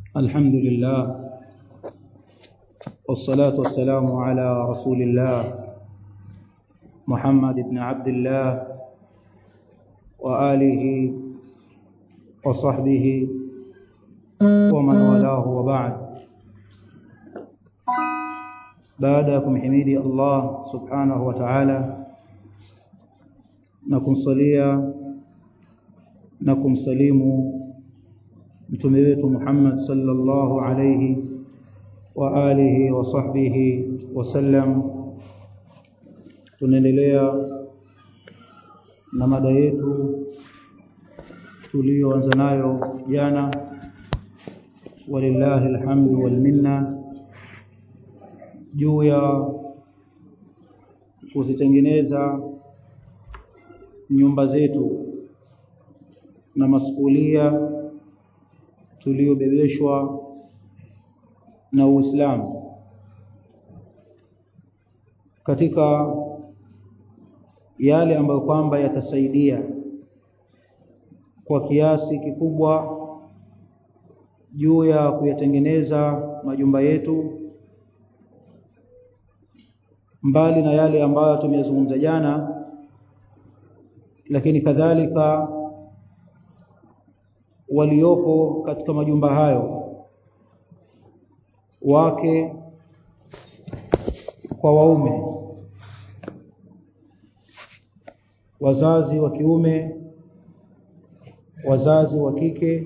الحمد لله والصلاة والسلام على رسول الله محمد بن عبد الله وآله وصحبه ومن والاه وبعد بعدكم حميدي الله سبحانه وتعالى نكم صليا نكم سليموا mtume wetu Muhammad sallallahu alayhi wa alihi wa sahbihi wasallam tunaendelea na mada yetu tuliyoanza nayo jana walillahi alhamdu wal minna juu ya kuzitengeneza nyumba zetu na masuhulia tuliyobebeshwa na Uislamu katika yale ambayo kwamba yatasaidia kwa kiasi kikubwa juu ya kuyatengeneza majumba yetu mbali na yale ambayo tumeyazungumza jana lakini kadhalika waliopo katika majumba hayo wake kwa waume wazazi wa kiume wazazi wa kike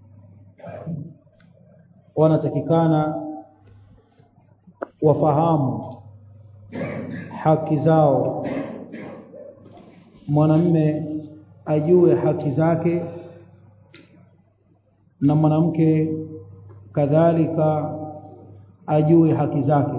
wanatakikana wafahamu haki zao mwanamme ajue haki zake na mwanamke kadhalika ajue haki zake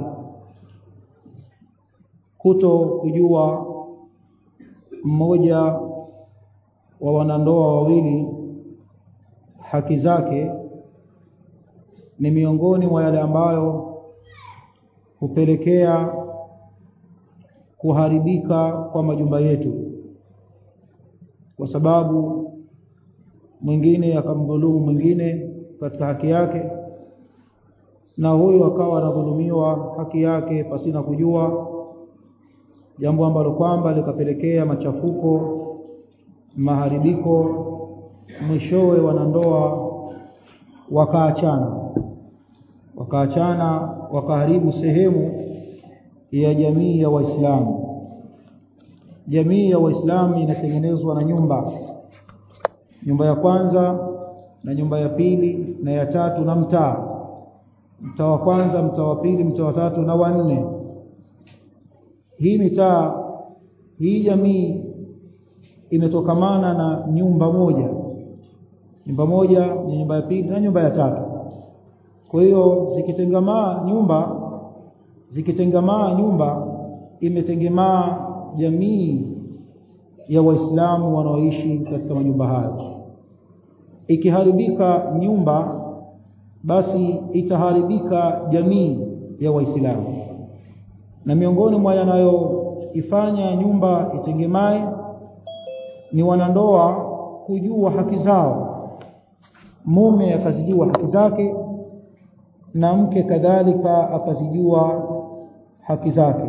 kuto kujua mmoja wa wanandoa wawili haki zake ni miongoni mwa yale ambayo hupelekea kuharibika kwa majumba yetu kwa sababu mwingine akamdhulumu mwingine katika haki yake na huyu akawa anadhulumiwa haki yake pasina kujua jambo ambalo kwamba likapelekea machafuko maharibiko mwishowe wanandoa wakaachana wakaachana wakaharibu sehemu ya jamii ya Waislamu jamii ya Waislamu inatengenezwa na nyumba nyumba ya kwanza na nyumba ya pili na ya tatu na mtaa mtaa wa kwanza mtaa wa pili mtaa wa tatu na wa nne hii mitaa hii jamii imetokamana na nyumba moja nyumba moja ni nyumba ya pili na nyumba ya tatu kwa hiyo zikitengamaa nyumba zikitengamaa nyumba imetengemaa jamii ya waislamu wanaoishi katika majumba hayo ikiharibika nyumba basi itaharibika jamii ya waislamu na miongoni mwa yanayoifanya nyumba itengemae ni wanandoa kujua haki zao mume akazijua haki zake na mke kadhalika akazijua haki zake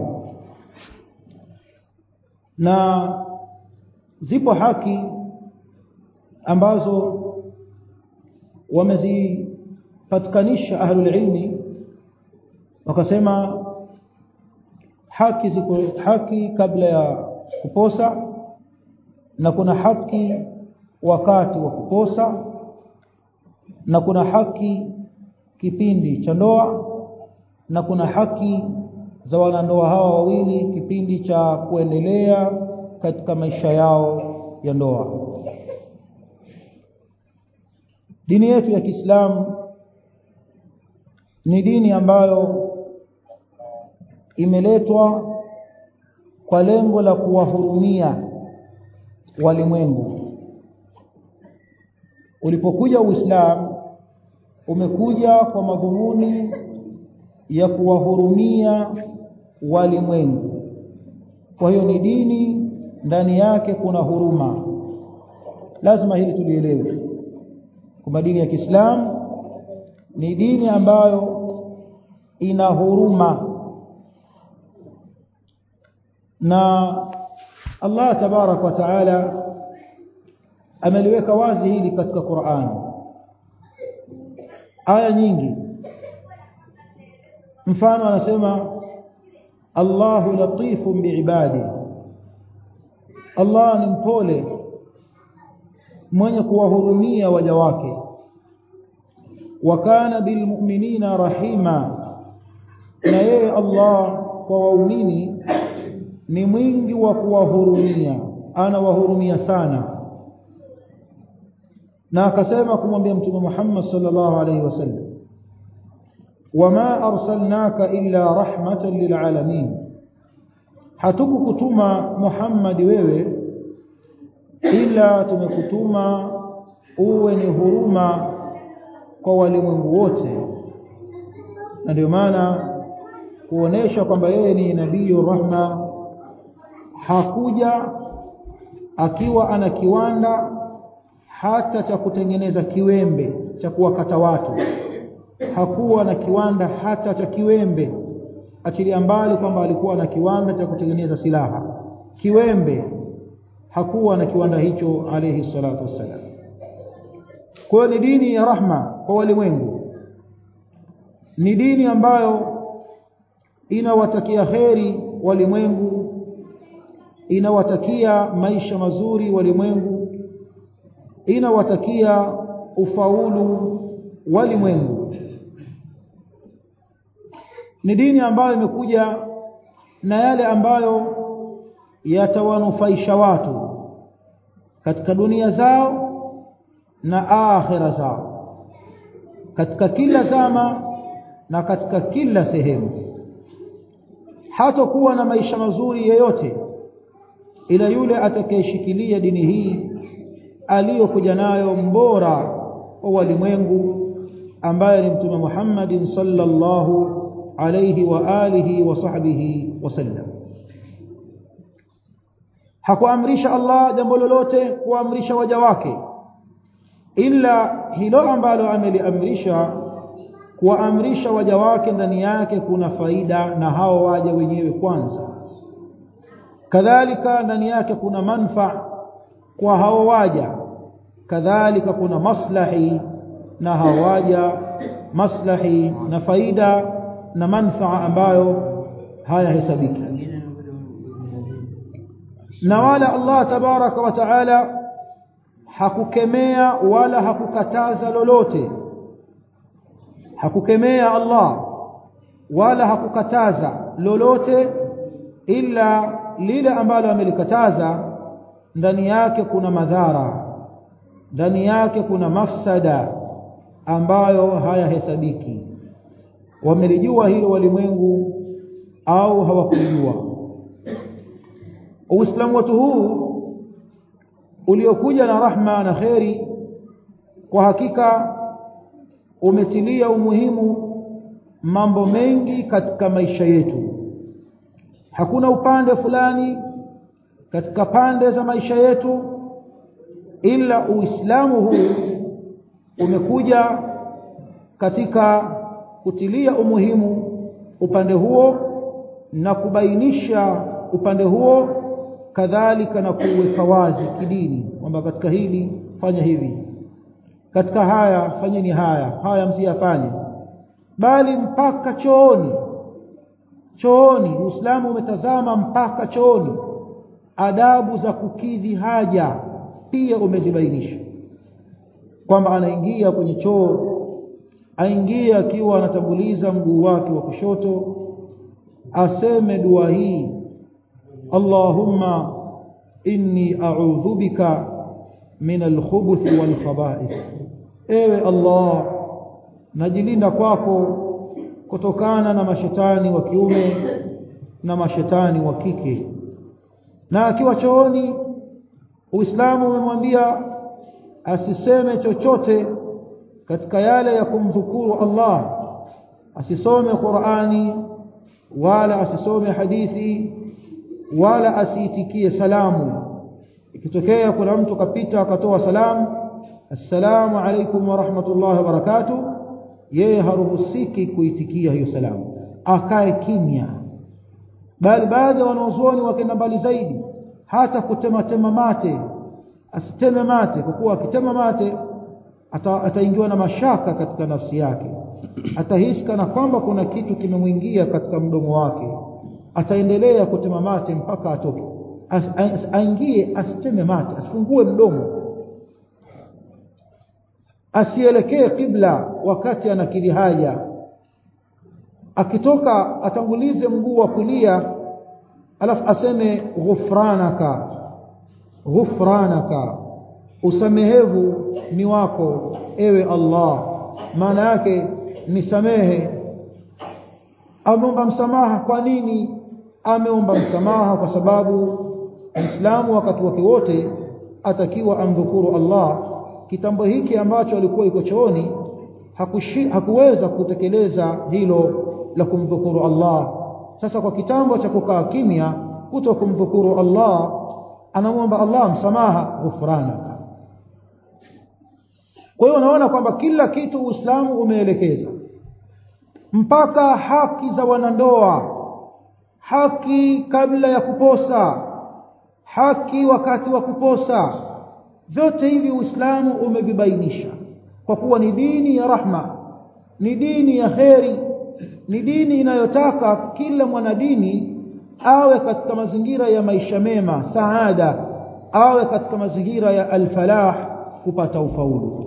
na zipo haki ambazo wamezipatikanisha ahlul ilmi wakasema haki ziko haki kabla ya kuposa na kuna haki wakati wa kuposa na kuna haki kipindi cha ndoa na kuna haki za wanandoa hawa wawili kipindi cha kuendelea katika maisha yao ya ndoa dini yetu ya Kiislamu ni dini ambayo imeletwa kwa lengo la kuwahurumia walimwengu ulipokuja Uislamu umekuja kwa madhumuni ya kuwahurumia walimwengu kwa hiyo ni dini ndani yake kuna huruma lazima hili tulielewe kwamba dini ya Kiislamu ni dini ambayo ina huruma na Allah tabarak wa taala ameliweka wazi hili katika Qur'an aya nyingi mfano anasema Allahu latifun biibadi Allah ni mpole mwenye kuwahurumia waja wake wa kana bilmu'minina rahima na yeye Allah kwa waumini ni mwingi wa kuwahurumia anawahurumia sana na akasema kumwambia mtume Muhammad sallallahu alaihi wasallam wama arsalnaka illa rahmatan lilalamin hatukukutuma Muhammad wewe ila tumekutuma uwe ni huruma kwa walimwengu wote na ndio maana kuonesha kwamba yeye ni nabii rahma hakuja akiwa ana kiwanda hata cha kutengeneza kiwembe cha kuwakata watu hakuwa na kiwanda hata cha kiwembe achilia mbali kwamba alikuwa na kiwanda cha kutengeneza silaha kiwembe hakuwa na kiwanda hicho alayhi salatu wassalam kwa ni dini ya rahma kwa walimwengu ni dini ambayo inawatakia kheri walimwengu inawatakia maisha mazuri walimwengu inawatakia ufaulu walimwengu ni dini ambayo imekuja na yale ambayo yatawanufaisha watu katika dunia zao na akhira zao katika kila zama na katika kila sehemu hatakuwa na maisha mazuri yeyote ila yule atakayeshikilia dini hii aliyokuja nayo mbora wa walimwengu ambaye ni mtume Muhammadin sallallahu alayhi wa alihi wa sahbihi wasallam hakuamrisha Allah jambo lolote kuamrisha waja wake ila hilo ambalo ameliamrisha kuwaamrisha waja wake ndani yake kuna faida na hao waja wenyewe kwanza kadhalika ndani yake kuna manfa kwa hao waja kadhalika kuna maslahi na hao waja maslahi na faida na manfaa ambayo hayahesabiki na wala Allah tabaraka wa taala hakukemea wala hakukataza lolote hakukemea Allah wala hakukataza lolote ila lile ambalo amelikataza ndani yake kuna madhara ndani yake kuna mafsada ambayo hayahesabiki wamelijua hilo walimwengu au hawakulijua Uislamu wetu huu uliokuja na rahma na kheri kwa hakika umetilia umuhimu mambo mengi katika maisha yetu hakuna upande fulani katika pande za maisha yetu ila uislamu huu umekuja katika kutilia umuhimu upande huo na kubainisha upande huo kadhalika na kuweka wazi kidini kwamba katika hili fanya hivi katika haya fanyeni haya haya msiyafanye bali mpaka chooni chooni Uislamu umetazama mpaka chooni adabu za kukidhi haja pia umezibainisha kwamba anaingia kwenye choo aingie akiwa anatanguliza mguu wake wa kushoto aseme dua hii Allahumma inni a'udhu bika min al-khubuthi wal khaba'ith ewe Allah najilinda kwako kutokana na mashetani wa kiume na mashetani wa kike na akiwa chooni Uislamu umemwambia asiseme chochote katika yale ya kumdhukuru Allah asisome Qur'ani wala asisome hadithi wala asiitikie salamu ikitokea kuna mtu kapita akatoa salamu assalamu alaykum wa rahmatullahi wa barakatuh yeye haruhusiki kuitikia hiyo salamu akae kimya bali baadhi ya wanaozuoni wakenda mbali zaidi hata kutema tema mate asiteme mate kwa kuwa akitema mate ata, ataingiwa na mashaka katika nafsi yake atahisi kana kwamba kuna kitu kimemwingia katika mdomo wake ataendelea kutema mate mpaka atoke as, as, aingie asiteme mate asifungue mdomo asielekee kibla wakati anakili haja akitoka atangulize mguu wa kulia alafu aseme ghufranaka ghufranaka usamehevu ni wako ewe Allah maana yake nisamehe ameomba msamaha kwa nini ameomba msamaha kwa sababu Muislamu wakati wake wote atakiwa amdhukuru Allah kitambo hiki ambacho alikuwa yuko chooni hakuweza kutekeleza hilo la kumdhukuru Allah sasa kwa kitambo cha kukaa kimya kuto kumdhukuru Allah anamwomba Allah msamaha ghufranaka kwa hiyo unaona kwamba kila kitu Uislamu umeelekeza mpaka haki za wanandoa haki kabla ya kuposa haki wakati wa kuposa vyote hivi Uislamu umevibainisha kwa kuwa ni dini ya rahma ni dini ya kheri ni dini inayotaka kila mwanadini awe katika mazingira ya maisha mema saada awe katika mazingira ya alfalah kupata ufaulu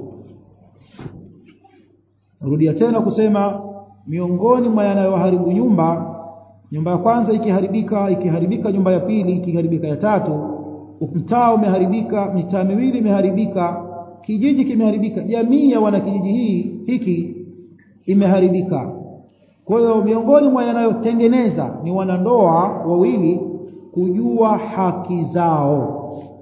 rudia tena kusema miongoni mwa yanayoharibu nyumba nyumba ya kwanza ikiharibika ikiharibika nyumba ya pili ikiharibika ya tatu mtaa umeharibika mitaa miwili imeharibika kijiji kimeharibika jamii ya wanakijiji hii hiki imeharibika kwa hiyo miongoni mwa yanayotengeneza ni wanandoa wawili kujua haki zao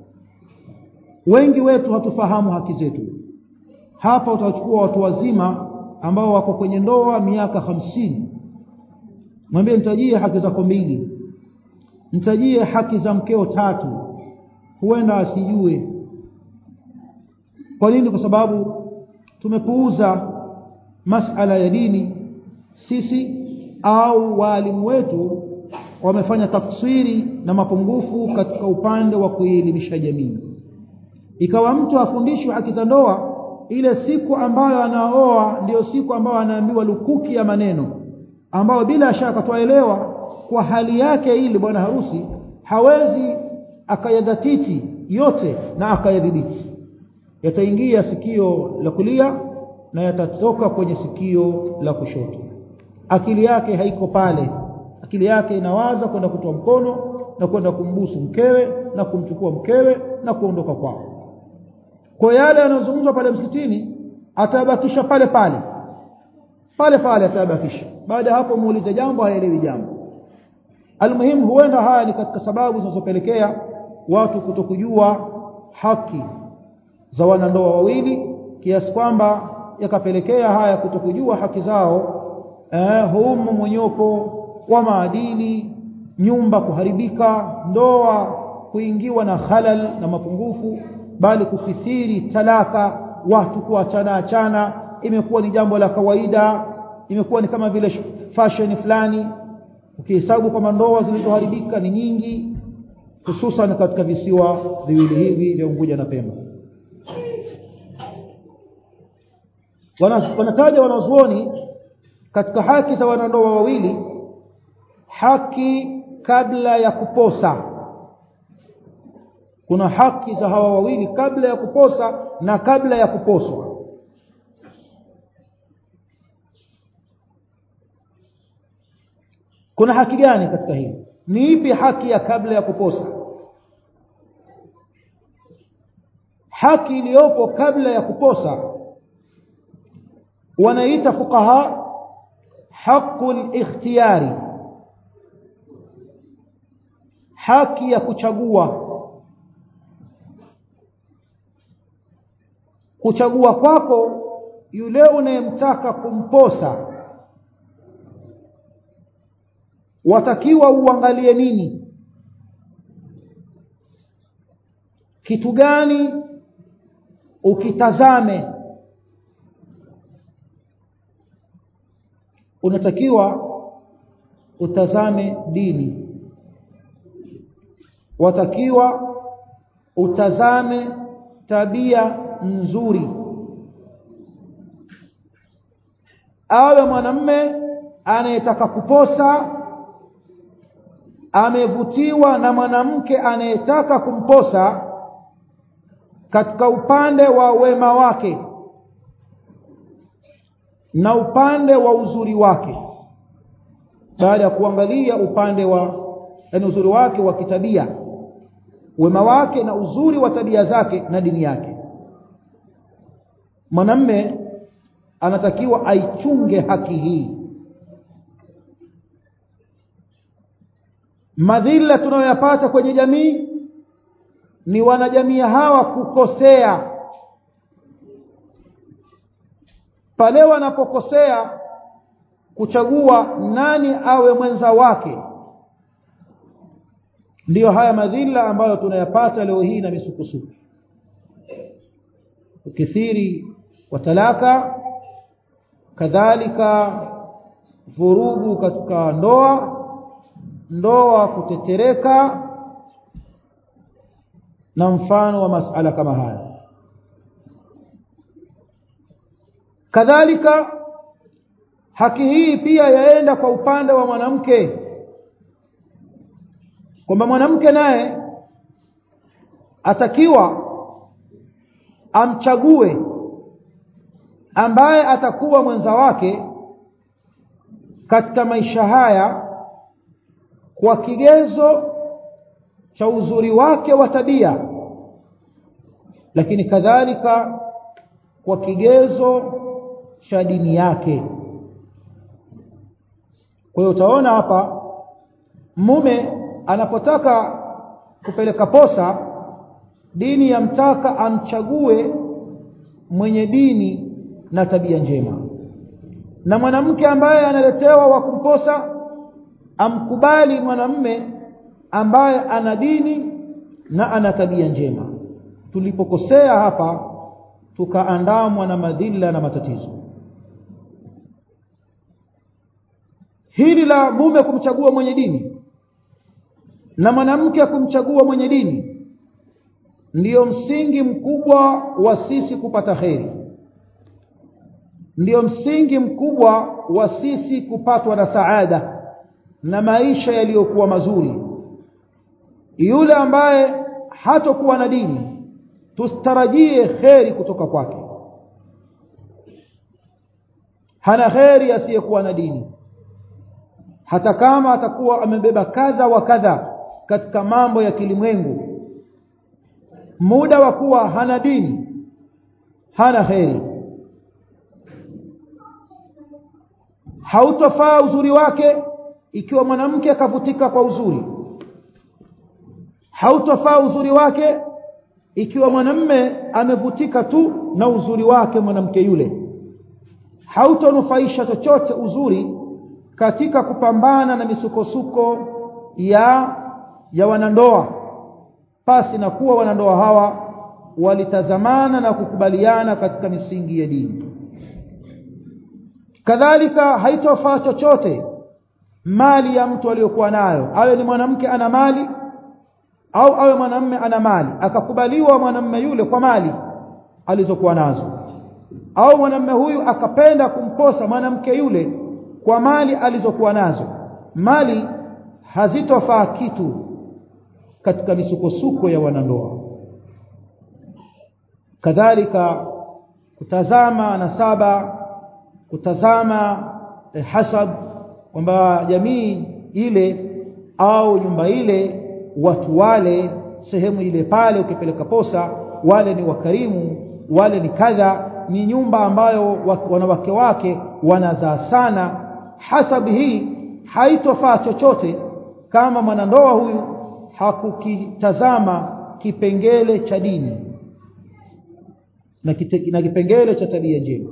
wengi wetu hatufahamu haki zetu hapa utachukua watu wazima ambao wako kwenye ndoa miaka hamsini mwambie nitajie haki zako mbili nitajie haki za mkeo tatu huenda asijue kwa nini kwa sababu tumepuuza masala ya dini sisi au waalimu wetu wamefanya tafsiri na mapungufu katika upande wa kuelimisha jamii ikawa mtu afundishwe haki za ndoa ile siku ambayo anaoa ndiyo siku ambayo anaambiwa lukuki ya maneno ambayo bila shaka twaelewa kwa hali yake ili bwana harusi hawezi akayadhatiti yote na akayadhibiti yataingia sikio la kulia na yatatoka kwenye sikio la kushoto akili yake haiko pale akili yake inawaza kwenda kutoa mkono na kwenda kumbusu mkewe na kumchukua mkewe na kuondoka kwao kwa yale yanayozungumzwa pale msikitini atabakisha pale pale pale pale atabakisha baada ya hapo muulize jambo haelewi jambo almuhimu huenda haya ni katika sababu zinazopelekea watu kutokujua haki za wanandoa wawili kiasi kwamba yakapelekea haya kutokujua haki zao eh, humu monyoko wa maadili nyumba kuharibika ndoa kuingiwa na halal na mapungufu bali kukithiri talaka watu kuachana achana imekuwa ni jambo la kawaida imekuwa ni kama vile fashion fulani ukihesabu kwamba ndoa zilizoharibika ni nyingi hususan katika visiwa viwili hivi vya Unguja na Pemba wanataja wanazuoni katika haki za wanandoa wawili haki kabla ya kuposa kuna haki za hawa wawili kabla ya kuposa na kabla ya kuposwa kuna haki gani katika hili ni ipi haki ya kabla ya kuposa haki iliyopo kabla ya kuposa wanaita fuqaha haqqul ikhtiyari haki ya kuchagua kuchagua kwako yule unayemtaka kumposa watakiwa uangalie nini kitu gani ukitazame unatakiwa utazame dini watakiwa utazame tabia nzuri awe mwanamme anayetaka kuposa amevutiwa na mwanamke anayetaka kumposa katika upande wa wema wake na upande wa uzuri wake baada ya kuangalia upande wa yani uzuri wake wa kitabia wema wake na uzuri wa tabia zake na dini yake mwanamme anatakiwa aichunge haki hii madhila tunayoyapata kwenye jamii ni wanajamii hawa kukosea pale wanapokosea kuchagua nani awe mwenza wake ndiyo haya madhila ambayo tunayapata leo hii na misukusuku ukithiri wa talaka kadhalika vurugu katika ndoa ndoa kutetereka na mfano wa masala kama haya kadhalika haki hii pia yaenda kwa upande wa mwanamke kwamba mwanamke naye atakiwa amchague ambaye atakuwa mwenza wake katika maisha haya kwa kigezo cha uzuri wake wa tabia lakini kadhalika kwa kigezo cha dini yake kwa hiyo utaona hapa mume anapotaka kupeleka posa dini yamtaka amchague mwenye dini na tabia njema na mwanamke ambaye analetewa wa kumposa amkubali mwanamme ambaye ana dini na ana tabia njema tulipokosea hapa tukaandamwa na madhila na matatizo hili la mume kumchagua mwenye dini na mwanamke kumchagua mwenye dini ndiyo msingi mkubwa wa sisi kupata kheri ndiyo msingi mkubwa wa sisi kupatwa na saada na maisha yaliyokuwa mazuri yule ambaye hatokuwa na dini tustarajie kheri kutoka kwake hana kheri asiyekuwa na dini hata kama atakuwa amebeba kadha wa kadha katika mambo ya kilimwengu muda wa kuwa hana dini hana kheri hautofaa uzuri wake ikiwa mwanamke akavutika kwa uzuri hautofaa uzuri wake ikiwa mwanamme amevutika tu na uzuri wake mwanamke yule hautonufaisha chochote uzuri katika kupambana na misukosuko ya ya wanandoa pasi na kuwa wanandoa hawa walitazamana na kukubaliana katika misingi ya dini kadhalika haitofaa chochote mali ya mtu aliyokuwa nayo awe ni mwanamke ana mali au awe mwanamme ana mali akakubaliwa mwanamme yule kwa mali alizokuwa nazo au mwanamme huyu akapenda kumposa mwanamke yule kwa mali alizokuwa nazo mali hazitofaa kitu katika misukosuko ya wanandoa kadhalika kutazama nasaba kutazama eh, hasab kwamba jamii ile au nyumba ile watu wale sehemu ile pale ukipeleka posa wale ni wakarimu wale ni kadha ni nyumba ambayo wanawake wake wanazaa sana hasabu hii haitofaa chochote kama mwanandoa huyu hakukitazama kipengele cha dini na, kite, na kipengele cha tabia njema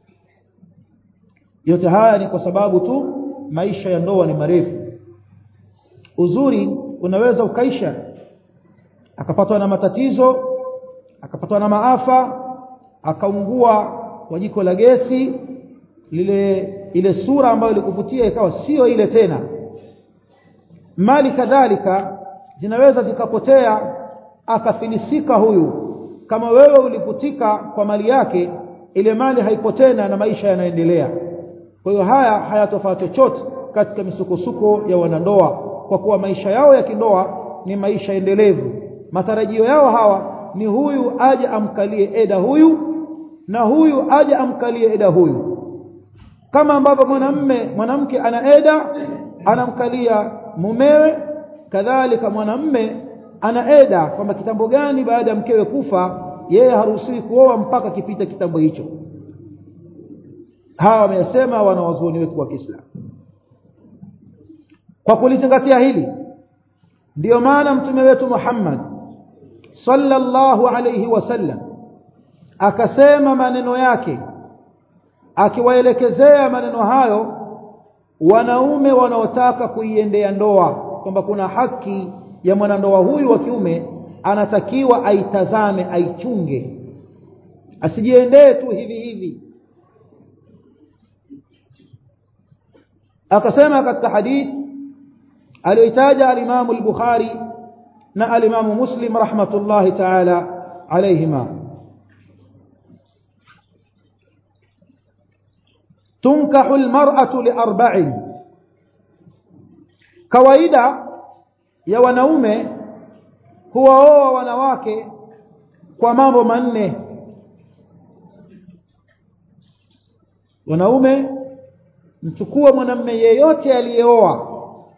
yote haya ni kwa sababu tu maisha ya ndoa ni marefu uzuri unaweza ukaisha akapatwa na matatizo akapatwa na maafa akaungua kwa jiko la gesi lile ile sura ambayo ilikuvutia ikawa sio ile tena mali kadhalika zinaweza zikapotea akafilisika huyu kama wewe uliputika kwa mali yake ile mali haipo tena na maisha yanaendelea kwa hiyo haya hayatofaa chochote katika misukosuko ya wanandoa kwa kuwa maisha yao ya kindoa ni maisha endelevu matarajio yao hawa ni huyu aje amkalie eda huyu na huyu aje amkalie eda huyu kama ambavyo mwanamme mwanamke ana eda anamkalia mumewe kadhalika mwanamme ana eda kwamba kitambo gani baada ya mkewe kufa yeye haruhusiwi kuoa mpaka kipita kitambo hicho hawa wamesema wanawazuoni wetu wa Kiislamu kwa kulizingatia hili ndiyo maana mtume wetu Muhammad sallallahu alayhi wasallam akasema maneno yake akiwaelekezea maneno hayo wanaume wanaotaka kuiendea ndoa kwamba kuna haki ya mwanandoa huyu wa kiume anatakiwa aitazame aichunge asijiendee tu hivi hivi akasema katika hadith aliyoitaja alimamu al-Bukhari na alimamu Muslim rahmatullahi ta'ala alayhima tunkahu al-mar'atu liarba'in kawaida ya wanaume huwaoa wanawake kwa mambo manne wanaume mchukue mwanamme yeyote aliyeoa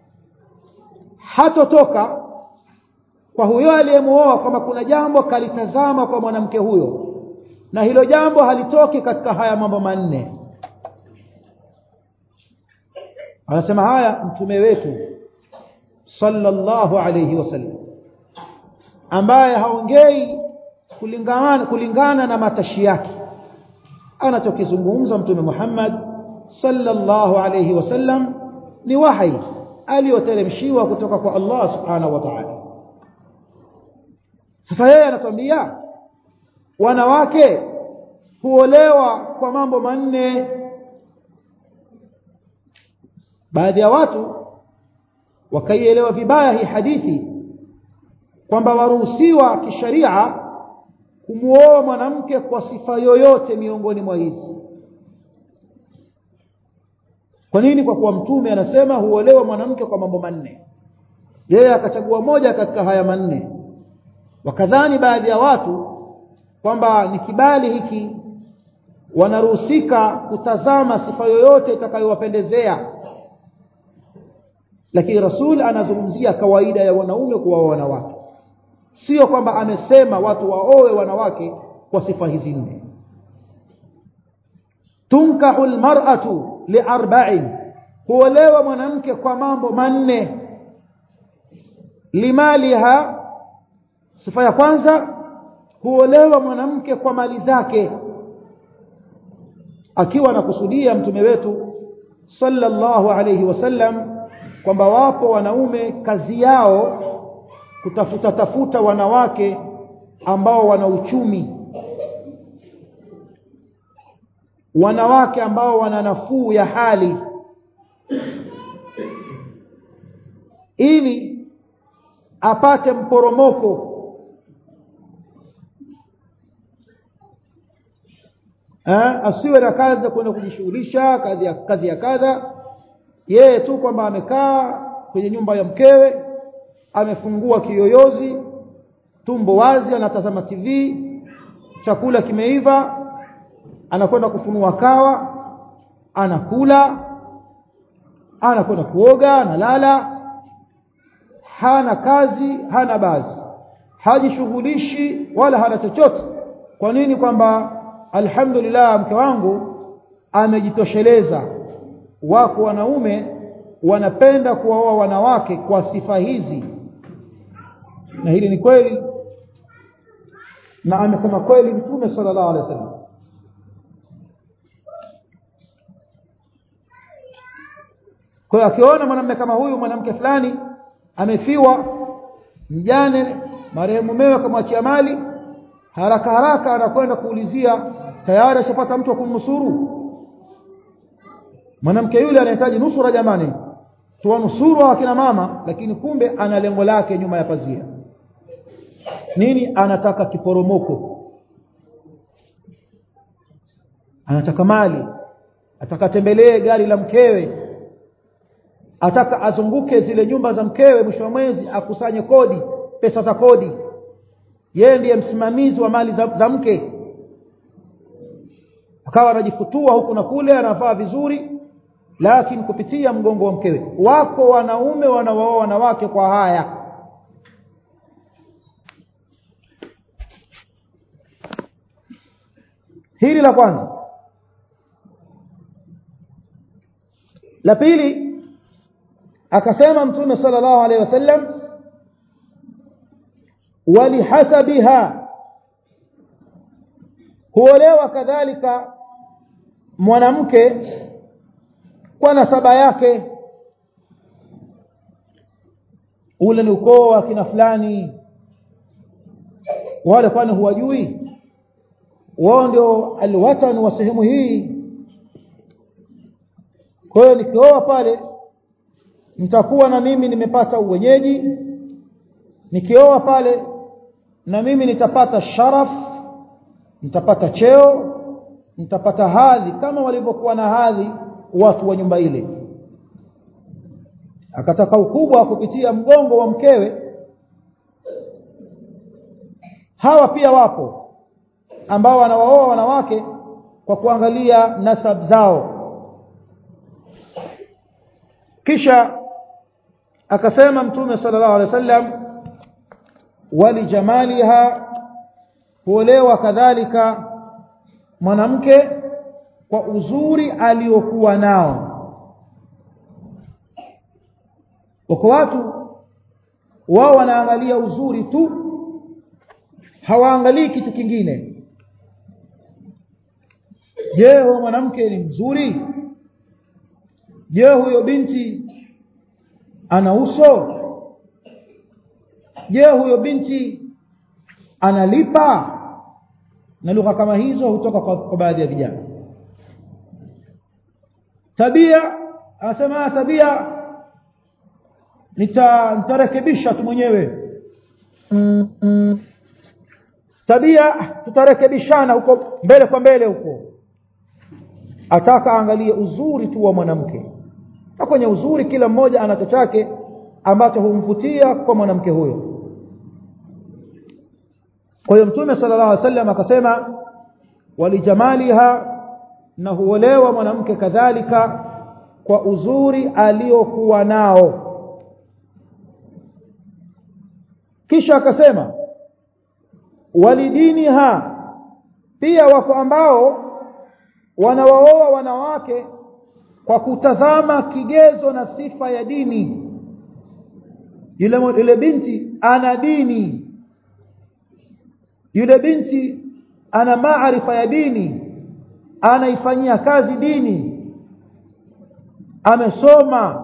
hatotoka kwa huyo aliyemuoa kwamba kuna jambo kalitazama kwa mwanamke huyo na hilo jambo halitoki katika haya mambo manne anasema haya mtume wetu sallallahu alayhi wasallam ambaye haongei kulingana kulingana na matashi yake anachokizungumza mtume Muhammad sallallahu alayhi wasallam ni wahi aliyoteremshiwa kutoka kwa Allah subhanahu wa ta'ala sasa yeye anatuambia wanawake huolewa kwa mambo manne baadhi ya watu wakaielewa vibaya hii hadithi kwamba waruhusiwa kisharia kumuoa mwanamke kwa sifa yoyote miongoni mwa hizi kwa nini kwa kuwa mtume anasema huolewa mwanamke kwa mambo manne yeye akachagua moja katika haya manne wakadhani baadhi ya watu kwamba ni kibali hiki wanaruhusika kutazama sifa yoyote itakayowapendezea lakini rasul anazungumzia kawaida ya wanaume kuwa wanawake sio kwamba amesema watu waowe wanawake kwa sifa hizi nne tunkahu almar'atu liarba'in huolewa mwanamke kwa mambo manne limaliha sifa ya kwanza huolewa mwanamke kwa mali zake akiwa anakusudia mtume wetu sallallahu alayhi wasallam kwamba wapo wanaume kazi yao kutafuta tafuta wanawake ambao wana uchumi wanawake ambao wana nafuu ya hali ili apate mporomoko ha? asiwe na kazi ya kwenda kujishughulisha kazi ya kazi ya kadha yeye tu kwamba amekaa kwenye nyumba ya mkewe amefungua kiyoyozi tumbo wazi anatazama TV chakula kimeiva anakwenda kufunua kawa anakula anakwenda kuoga analala hana kazi hana bazi hajishughulishi wala hana chochote kwa nini kwamba alhamdulillah mke wangu amejitosheleza wako wanaume wanapenda kuwaoa wanawake kwa sifa hizi na hili ni kweli na amesema kweli mtume sallallahu alaihi wasallam kwa hiyo akiona mwanamume kama huyu mwanamke fulani amefiwa mjane marehemu mumewe akamwachia mali haraka haraka anakwenda kuulizia tayari ashapata mtu wa kumnusuru mwanamke yule anahitaji nusura jamani tuwanusuru akina mama lakini kumbe ana lengo lake nyuma ya pazia nini anataka kiporomoko anataka mali ataka tembelee gari la mkewe ataka azunguke zile nyumba za mkewe mwisho wa mwezi akusanye kodi pesa za kodi yeye ndiye msimamizi wa mali za, za mke akawa anajifutua huku na kule anavaa vizuri lakini kupitia mgongo wa mkewe wako wanaume wanawaoa wanawake kwa haya hili la kwanza la pili akasema mtume sallallahu alaihi wasallam walihasabiha huolewa kadhalika mwanamke kwa nasaba yake ule ni ukoo wa kina fulani wale kwani huwajui wao ndio alwatan wa sehemu hii kwa hiyo nikioa pale nitakuwa na mimi nimepata uwenyeji nikioa pale na mimi nitapata sharaf nitapata cheo nitapata hadhi kama walivyokuwa na hadhi watu wa nyumba ile akataka ukubwa kupitia mgongo wa mkewe hawa pia wapo ambao wanawaoa wanawake kwa kuangalia nasab zao kisha akasema mtume sallallahu alaihi wasallam walijamaliha huolewa kadhalika mwanamke kwa uzuri aliokuwa nao wako watu wao wanaangalia uzuri tu hawaangalii kitu kingine je huyo mwanamke ni mzuri je huyo binti ana uso je huyo binti analipa na lugha kama hizo hutoka kwa, kwa baadhi ya vijana tabia anasema tabia nita nitarekebisha tu mwenyewe mm, mm. tabia tutarekebishana huko mbele kwa mbele huko ataka angalie uzuri tu wa mwanamke na kwenye uzuri kila mmoja anacho chake ambacho humvutia kwa mwanamke huyo kwa hiyo mtume sallallahu alaihi wasallam akasema walijamaliha na huolewa mwanamke kadhalika kwa uzuri aliokuwa nao kisha akasema walidiniha pia wako ambao wanawaoa wanawake kwa kutazama kigezo na sifa ya dini yule yule binti ana dini yule binti ana maarifa ya dini anaifanyia kazi dini amesoma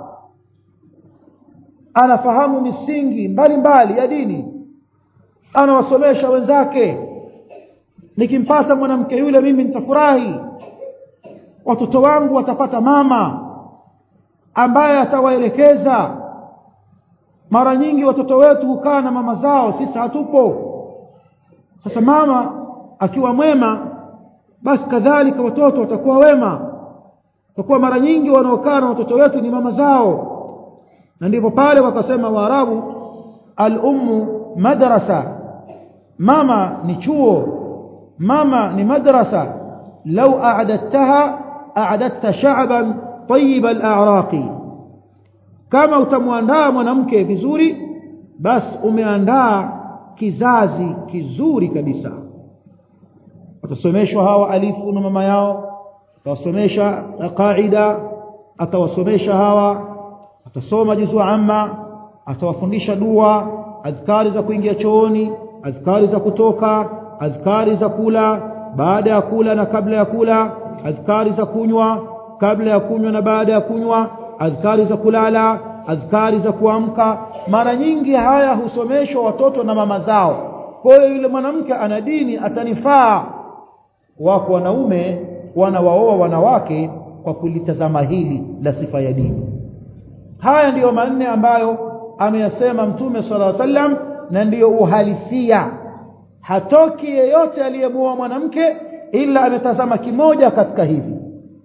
anafahamu misingi mbalimbali mbali ya dini anawasomesha wenzake nikimpata mwanamke yule mimi nitafurahi watoto wangu watapata mama ambaye atawaelekeza mara nyingi watoto wetu hukaa na mama zao sisi hatupo sasa mama akiwa mwema basi kadhalika watoto watakuwa wema kwa kuwa mara nyingi wanaokaa na watoto wetu ni mama zao na ndipo pale wakasema waarabu al-ummu madrasa mama ni chuo mama ni madrasa law a'dadtaha a'dadta sha'ban tayyib al-a'raqi kama utamwandaa mwanamke vizuri basi umeandaa kizazi kizuri kabisa watasomeshwa hawa alifu na mama yao atawasomesha qaida atawasomesha hawa atasoma juzu amma atawafundisha dua adhkari za kuingia chooni adhkari za kutoka adhkari za kula baada ya kula na kabla ya kula adhkari za kunywa kabla ya kunywa na baada ya kunywa adhkari za kulala adhkari za kuamka mara nyingi haya husomeshwa watoto na mama zao kwa hiyo yule mwanamke ana dini atanifaa wako wanaume wanawaoa wanawake kwa kulitazama hili la sifa ya dini haya ndiyo manne ambayo ameyasema mtume sallallahu alaihi wasallam na ndiyo uhalisia hatoki yeyote aliyemuoa mwanamke ila ametazama kimoja katika hivi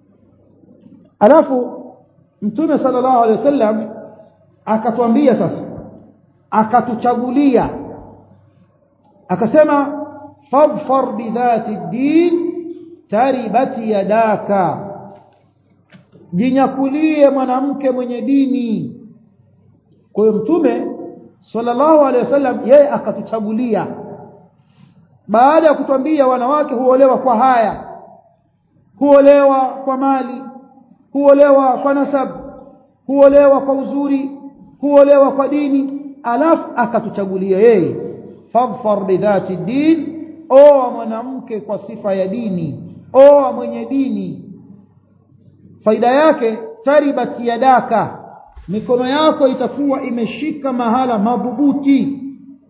alafu mtume sallallahu alaihi wasallam akatwambia sasa akatuchagulia akasema fadfar bidhati din taribati yadaka jinyakulie mwanamke mwenye dini kwa hiyo mtume sallallahu alaihi wasallam yeye akatuchagulia baada ya kutwambia wanawake huolewa kwa haya huolewa kwa mali huolewa kwa nasab huolewa kwa uzuri huolewa kwa dini alafu akatuchagulia yeye fadfar bidhati din oa mwanamke kwa sifa ya dini oa mwenye dini faida yake taribat yadaka mikono yako itakuwa imeshika mahala madhubuti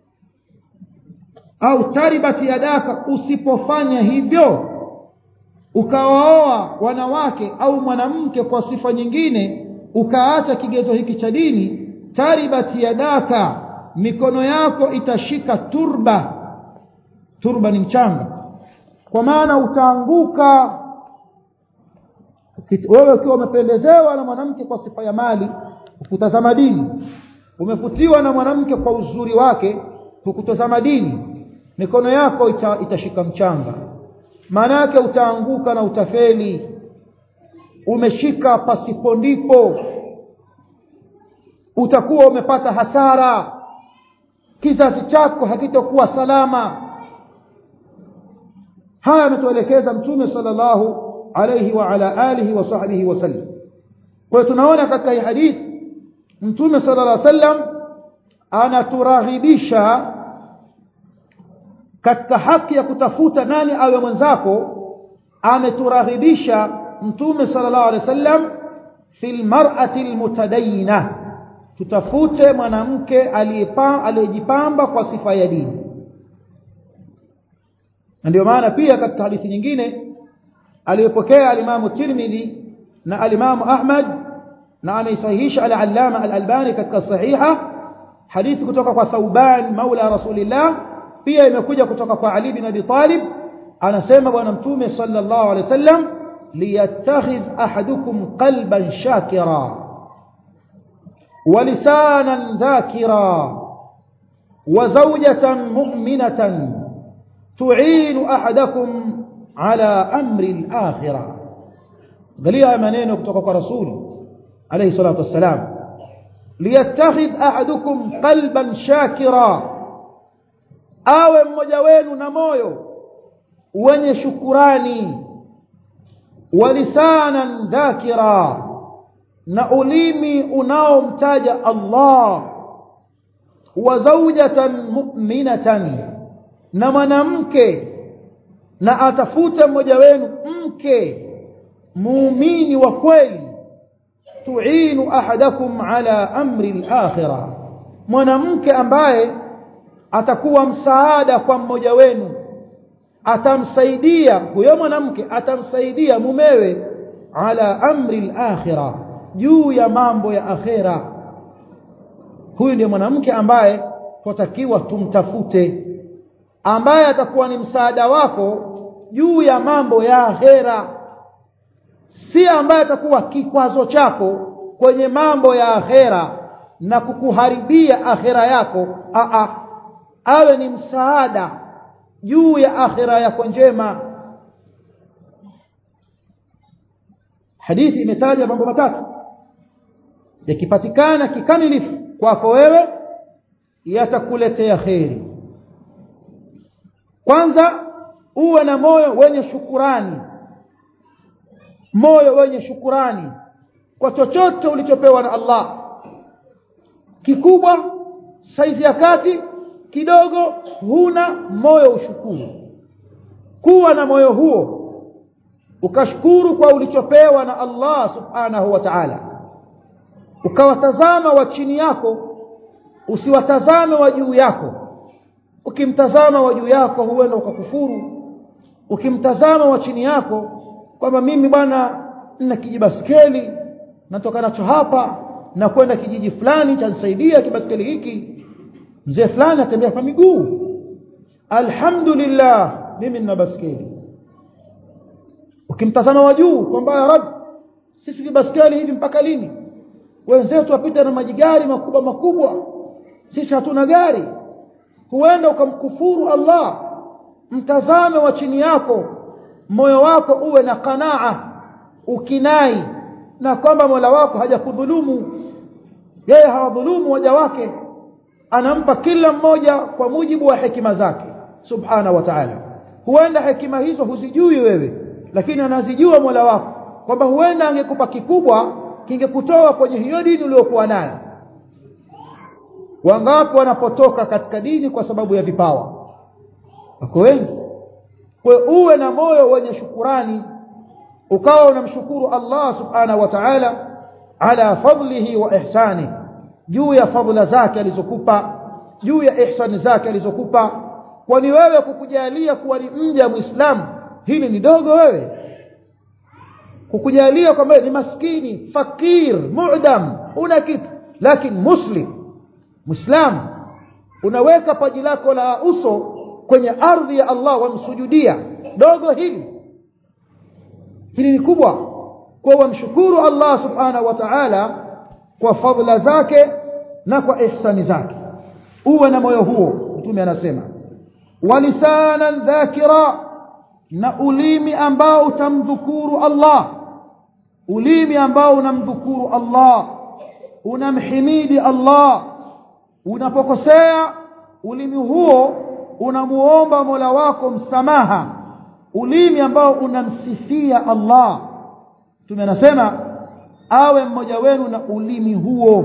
au taribat yadaka usipofanya hivyo ukawaoa wanawake au mwanamke kwa sifa nyingine ukaacha kigezo hiki cha dini taribat yadaka mikono yako itashika turba turba ni mchanga kwa maana utaanguka wewe ukiwa umependezewa na mwanamke kwa sifa ya mali hukutazama dini umevutiwa na mwanamke kwa uzuri wake hukutazama dini mikono yako ita, itashika mchanga maana yake utaanguka na utafeli umeshika pasipo ndipo utakuwa umepata hasara kizazi chako hakitokuwa salama haya ametuelekeza mtume sallallahu alayhi wa ala alihi wa sahbihi wasallam kwa tunaona katika hii hadithi mtume sallallahu alayhi wasallam anaturaghibisha katika haki ya kutafuta nani awe mwenzako ameturaghibisha mtume sallallahu alayhi wasallam fil mar'ati almutadayyina tutafute mwanamke aliyejipamba kwa sifa ya dini ndio maana pia katika hadithi nyingine aliyopokea alimamu Tirmidhi na alimamu Ahmad na ameisahihisha al-Allama al-Albani katika sahiha hadithi kutoka kwa Thauban maula Rasulillah pia imekuja kutoka kwa Ali bin Abi Talib anasema bwana mtume sallallahu alaihi wasallam liyattakhidh ahadukum qalban shakira ولسانا ذاكرا وزوجة مؤمنة تعين أحدكم على أمر الآخرة قاليها منين kutoka رسول عليه الصلاة والسلام ليتخذ أحدكم قلبا شاكرا awe mmoja wenu na moyo wenye shukurani walisanan dhakira na ulimi unaomtaja Allah wa zawjatan mu'minatan na mwanamke na atafuta mmoja wenu mke muumini wa kweli tuinu ahadakum ala amri al-akhirah mwanamke ambaye atakuwa msaada kwa mmoja wenu atamsaidia huyo mwanamke atamsaidia mumewe ala amri al-akhirah juu ya mambo ya akhera huyu ndiye mwanamke ambaye twatakiwa tumtafute ambaye atakuwa ni msaada wako juu ya mambo ya akhera si ambaye atakuwa kikwazo chako kwenye mambo ya akhera na kukuharibia akhera yako a a awe ni msaada juu ya akhera yako njema hadithi imetaja mambo matatu yakipatikana kikamilifu kwako wewe yatakuletea kheri kwanza uwe na moyo wenye shukurani moyo wenye shukurani kwa chochote ulichopewa na Allah kikubwa saizi ya kati kidogo huna moyo ushukuru kuwa na moyo huo ukashukuru kwa ulichopewa na Allah subhanahu wa ta'ala ukawatazama wa chini yako usiwatazame wa juu yako ukimtazama wa juu yako huenda ukakufuru ukimtazama wa chini yako kwamba mimi bwana na kijibaskeli natoka nacho hapa na kwenda kijiji fulani chanisaidia kibaskeli hiki mzee fulani atembea kwa miguu alhamdulillah mimi nina baskeli ukimtazama wa juu kwamba ya rab sisi kibaskeli hivi mpaka lini wenzetu wapita na majigari makubwa makubwa sisi hatuna gari huenda ukamkufuru Allah mtazame wa chini yako moyo wako uwe na qanaa ukinai na kwamba Mola wako hajakudhulumu yeye hawadhulumu waja wake anampa kila mmoja kwa mujibu wa hekima zake subhana wa ta'ala huenda hekima hizo huzijui wewe lakini anazijua Mola wako kwamba huenda angekupa kikubwa kingekutoa kwenye hiyo dini uliyokuwa nayo wangapi wanapotoka katika dini kwa sababu ya vipawa wako wengi kwa uwe na moyo wenye shukurani ukawa unamshukuru Allah subhanahu wa ta'ala ala fadlihi wa ihsani juu ya fadhila zake alizokupa juu ya ihsani zake alizokupa kwani wewe kukujalia kuwa ni mja muislamu hili ni dogo wewe kukujalia kwamba ni maskini fakir mu'dam una kitu lakini muslim muislam unaweka paji lako la uso kwenye ardhi ya Allah wamsujudia dogo hili hili ni kubwa kwa wamshukuru Allah subhanahu wa ta'ala kwa fadhila zake na kwa ihsani zake uwe na moyo huo mtume anasema walisanan dhakira na ulimi ambao utamdhukuru Allah ulimi ambao unamdhukuru Allah unamhimidi Allah unapokosea ulimi huo unamuomba Mola wako msamaha ulimi ambao unamsifia Allah tumenasema awe mmoja wenu na ulimi huo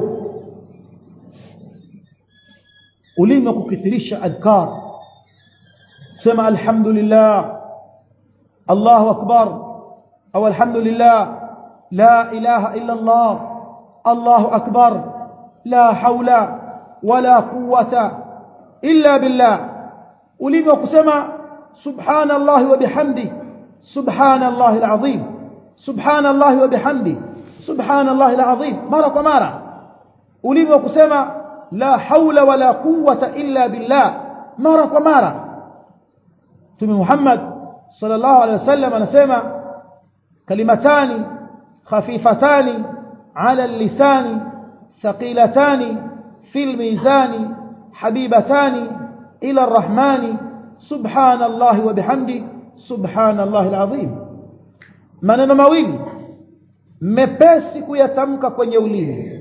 ulimi wa kukithirisha adhkar sema alhamdulillah Allahu akbar au alhamdulillah la ilaha illa Allah Allahu akbar la haula wala quwwata illa billah ulimi wa kusema subhanallahi wa bihamdi subhanallahi alazim subhanallahi wa bihamdi subhanallahi alazim mara kwa mara ulimi wa kusema la haula wala quwwata illa billah mara kwa mara Mtume Muhammad sallallahu alaihi wasallam anasema kalimatani khafifatani ala lisani thaqilatani fil mizani habibatani ila arrahmani subhanallahi wa bihamdi subhanallahi alazim maneno mawili mepesi kuyatamka kwenye ulimi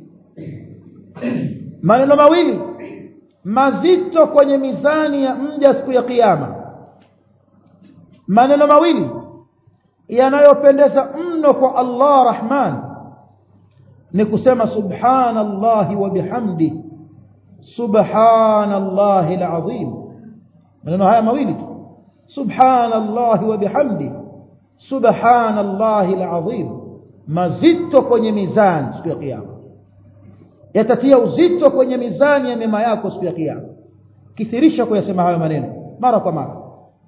maneno mawili mazito kwenye mizani ya mja siku ya kiyama maneno mawili yanayopendeza mno kwa Allah Rahman ni kusema subhanallahi wa bihamdi subhanallahi alazim maneno haya mawili tu subhanallahi wa bihamdi subhanallahi alazim mazito kwenye mizani siku ya kiyama yatatia uzito kwenye mizani ya mema yako siku ya kiyama kithirisha kuyasema hayo maneno mara kwa mara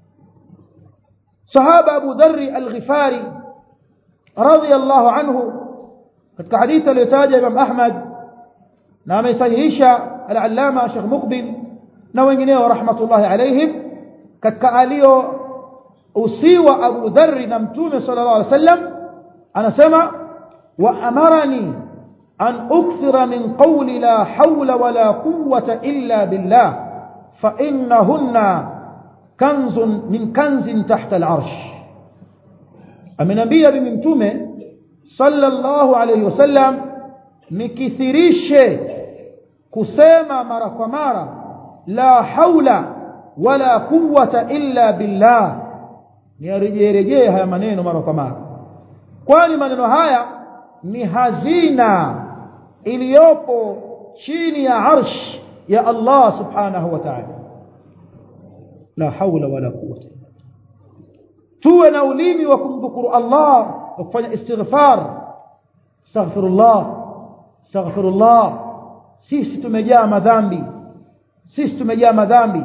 sahaba Abu Dharr al-Ghifari radiyallahu anhu katika hadithi aliyotaja Imam Ahmad na amesahihisha al-Allama Sheikh Muqbil na wengineo rahmatullahi alayhim katika alio usiwa Abu Dharr na Mtume sallallahu alaihi wasallam anasema wa amarani an ukthira min qawli la hawla wala quwwata illa billah fa innahunna kanzun min kanzin tahta al-arsh amenambia mimi mtume sallallahu alayhi wasallam nikithirishe kusema mara kwa mara la haula wala quwwata illa billah niarejee haya maneno mara kwa mara kwani maneno haya ni hazina iliyopo chini ya arsh ya Allah subhanahu wa ta'ala la haula wala quwwata tuwe na ulimi wa kumdhukuru Allah wa kufanya istighfar astaghfirullah astaghfirullah sisi tumejaa madhambi sisi tumejaa madhambi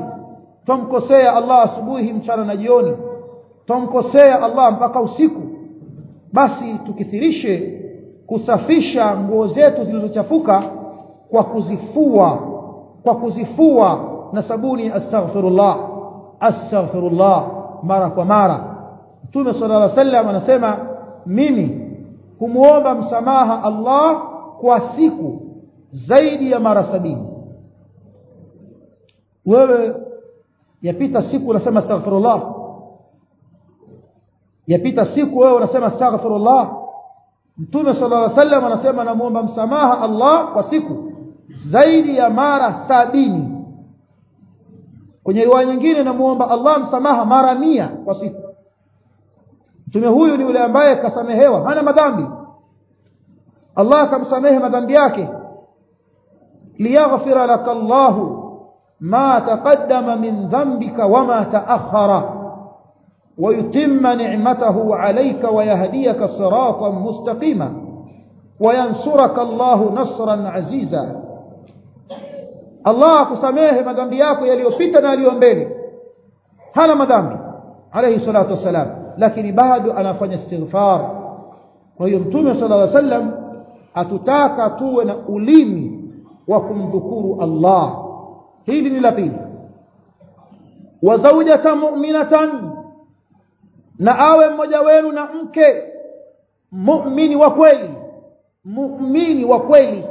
tumkosea Allah asubuhi mchana na jioni tumkosea Allah mpaka usiku basi tukithirishe kusafisha nguo zetu zilizochafuka kwa kuzifua kwa kuzifua na sabuni astaghfirullah astaghfirullah mara kwa mara Mtume sallallahu alaihi wasallam anasema mimi humuomba msamaha Allah kwa siku zaidi ya mara sabini wewe yapita siku unasema astaghfirullah yapita siku wewe unasema astaghfirullah Mtume sallallahu alaihi wasallam anasema namuomba msamaha Allah kwa siku zaidi ya mara sabini kwenye riwaya nyingine namuomba Allah msamaha mara mia kwa siku mtume huyu ni yule ambaye kasamehewa hana madhambi Allah akamsamehe madhambi yake liyaghfira laka Allah ma taqaddama min dhanbika wama ta'akhkhara ويتم نعمته عليك ويهديك صراطا مستقيما وينصرك الله نصرا عزيزا الله akusamehe madhambi yako yaliyopita na yaliyo mbele hana madhambi alayhi salatu wasalam lakini bado anafanya istighfar kwa hiyo mtume sallallahu alaihi wasallam atutaka tuwe na ulimi wa kumdhukuru Allah hili ni la pili wa zawjatan mu'minatan na awe mmoja wenu na mke muumini wa kweli muumini wa kweli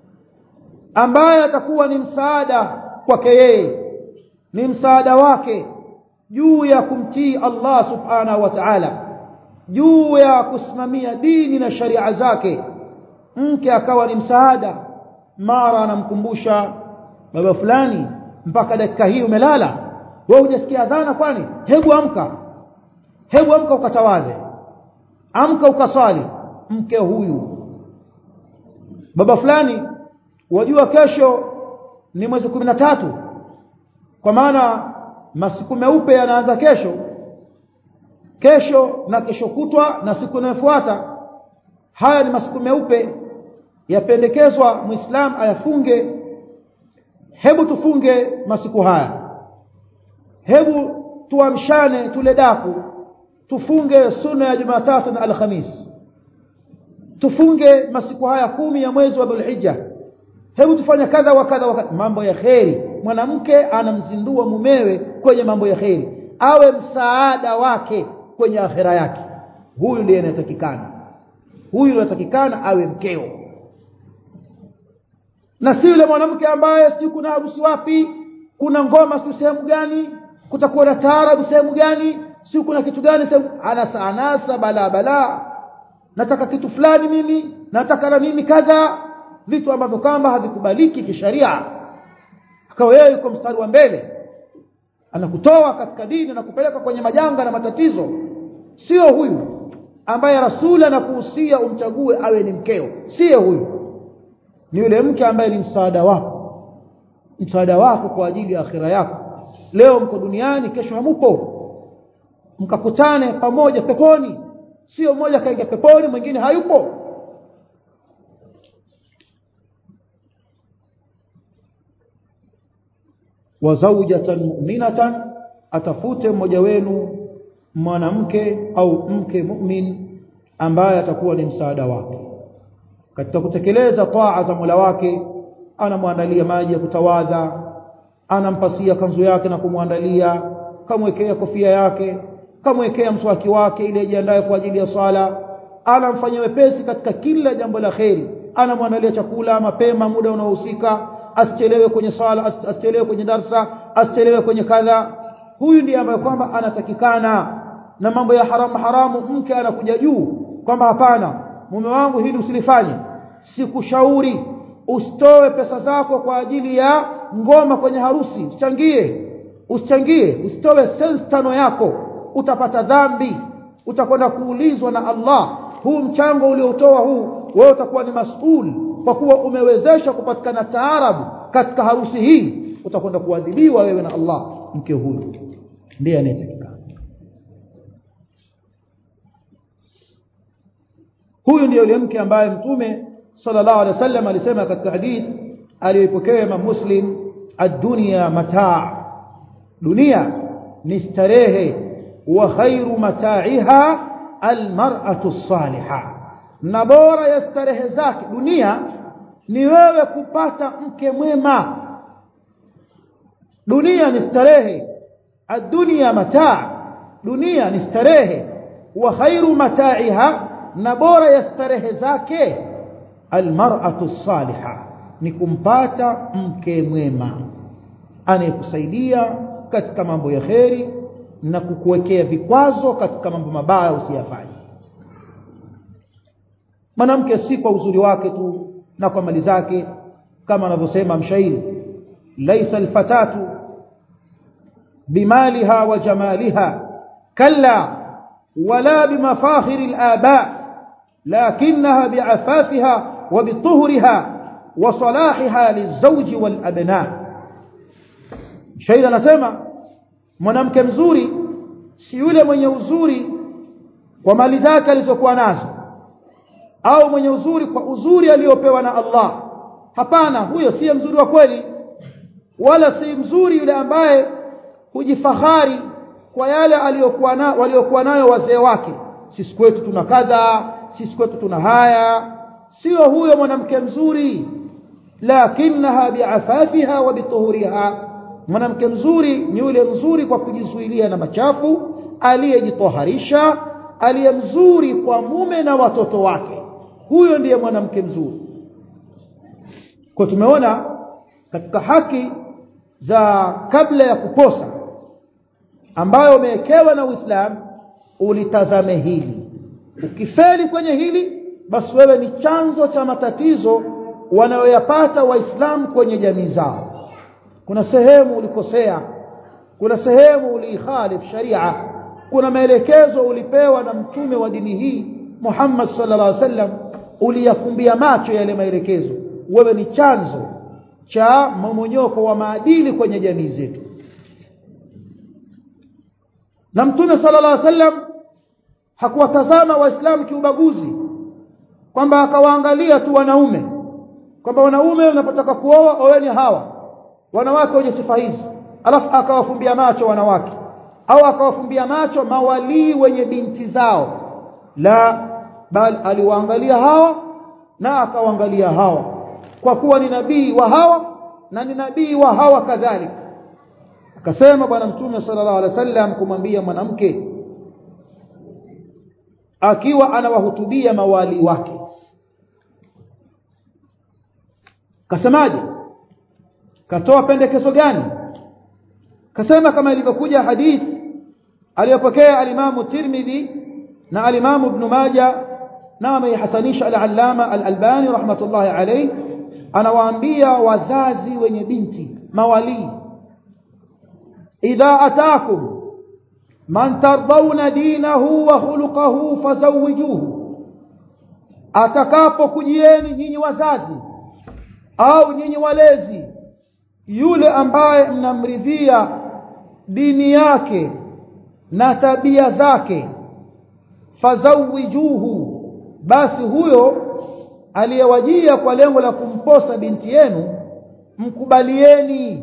ambaye atakuwa ni msaada kwake yeye ni msaada wake juu ya kumtii Allah subhanahu wa ta'ala juu ya kusimamia dini na sharia zake mke akawa ni msaada mara anamkumbusha baba fulani mpaka dakika hii umelala wewe hujasikia adhana kwani hebu amka hebu amka ukatawadhe amka ukaswali mke huyu baba fulani wajua kesho ni mwezi tatu kwa maana masiku meupe yanaanza kesho kesho na kesho kutwa na siku inayofuata haya ni masiku meupe yapendekezwa muislam ayafunge hebu tufunge masiku haya hebu tuamshane tule daku tufunge sunna ya Jumatatu na Alhamis tufunge masiku haya kumi ya mwezi wa Dhulhijja hebu tufanye kadha wa kadha wa mambo ya kheri mwanamke anamzindua mumewe kwenye mambo ya kheri awe msaada wake kwenye akhera yake huyu ndiye anatakikana huyu anatakikana awe mkeo na si yule mwanamke ambaye sijui kuna harusi wapi kuna ngoma sijui sehemu gani kutakuwa na taarabu sehemu gani si kuna kitu gani sehemu anasa anasa bala bala nataka kitu fulani mimi nataka na mimi kadha vitu ambavyo kama havikubaliki kisharia akawa yeye yuko mstari wa mbele anakutoa katika dini na kupeleka kwenye majanga na matatizo sio huyu ambaye rasuli anakuhusia umchague awe ni mkeo sio huyu ni yule mke ambaye ni msaada wako msaada wako kwa ajili ya akhira yako leo mko duniani kesho hamupo mkakutane pamoja peponi sio mmoja kaingia peponi mwingine hayupo wa zawjatan mu'minatan atafute mmoja wenu mwanamke au mke mu'min ambaye atakuwa ni msaada wake katika kutekeleza taa za Mola wake anamwandalia maji ya kutawadha anampasia kanzu yake na kumwandalia kamwekea kofia yake kamwekea mswaki wake ili ajiandae kwa ajili ya swala anamfanyia wepesi katika kila jambo la kheri anamwandalia chakula mapema muda unaohusika asichelewe kwenye swala asichelewe kwenye darsa asichelewe kwenye kadha huyu ndiye ambaye kwamba anatakikana na mambo ya haramu haramu mke anakuja juu kwamba hapana mume wangu hili usilifanye sikushauri usitoe pesa zako kwa ajili ya ngoma kwenye harusi usichangie usichangie usitoe sense tano yako utapata dhambi utakwenda kuulizwa na Allah huu mchango uliotoa huu wewe utakuwa ni masuli kwa kuwa umewezesha kupatikana taarabu katika harusi hii utakwenda kuadhibiwa wewe na Allah mke huyu ndiye anayetakikana huyu ndiye yule mke ambaye mtume sallallahu alaihi wasallam alisema katika hadith aliyopokea Imam Muslim ad-dunya mataa dunia ni starehe wa khairu mataiha almar'atu salihah na bora ya starehe zake dunia ni wewe kupata mke mwema dunia ni starehe adunia mataa dunia ni starehe wa khairu mataiha na bora ya starehe zake almar'atu salihah ni kumpata mke mwema anayekusaidia katika mambo ya kheri na kukuwekea vikwazo katika mambo mabaya usiyafanye mwanamke si kwa uzuri wake tu na kwa mali zake kama anavyosema mshairi laisa alfatatu bimaliha wa jamaliha kalla wala bimafakhiri alaba lakinaha biafafiha wa bituhriha wa salahiha lizawji walabna shairi anasema mwanamke mzuri si yule mwenye uzuri kwa mali zake alizokuwa nazo au mwenye uzuri kwa uzuri aliyopewa na Allah hapana huyo si mzuri wa kweli wala si mzuri yule ambaye hujifahari kwa yale aliyokuwa na waliokuwa nayo wazee wake sisi kwetu tuna kadha sisi kwetu tuna haya sio huyo mwanamke mzuri lakinaha biafafiha wa bituhuriha mwanamke mzuri ni yule mzuri kwa kujizuilia na machafu aliyejitoharisha aliye mzuri kwa mume na watoto wake huyo ndiye mwanamke mzuri kwa tumeona katika haki za kabla ya kuposa ambayo umewekewa na Uislamu ulitazame hili ukifeli kwenye hili basi wewe ni chanzo cha matatizo wanayoyapata waislamu kwenye jamii zao kuna sehemu ulikosea kuna sehemu uliikhalif sharia kuna maelekezo ulipewa na mtume wa dini hii Muhammad sallallahu alaihi wasallam uliyafumbia macho yale maelekezo wewe ni chanzo cha momonyoko wa maadili kwenye jamii zetu na mtume sallallahu alaihi wasallam hakuwatazama waislamu kiubaguzi kwamba akawaangalia tu wanaume kwamba wanaume unapotaka kuoa oweni hawa wanawake wenye sifa hizi alafu akawafumbia macho wanawake au akawafumbia macho mawalii wenye binti zao la bali aliwaangalia hawa na akawaangalia hawa kwa kuwa ni nabii wa hawa na ni nabii wa hawa kadhalika akasema bwana mtume sallallahu alaihi wasallam kumwambia mwanamke akiwa anawahutubia mawali wake kasemaje katoa pendekezo gani kasema kama ilivyokuja hadith aliyopokea alimamu Tirmidhi na alimamu Ibn Majah na ameihasanisha al-Allama al-Albani rahmatullahi alayhi anawaambia wazazi wenye binti mawali idha atakum man tardawna dinahu wa khuluquhu fazawijuhu atakapokujieni nyinyi wazazi au nyinyi walezi yule ambaye mnamridhia dini yake na tabia zake fazawijuhu basi huyo aliyewajia kwa lengo la kumposa binti yenu mkubalieni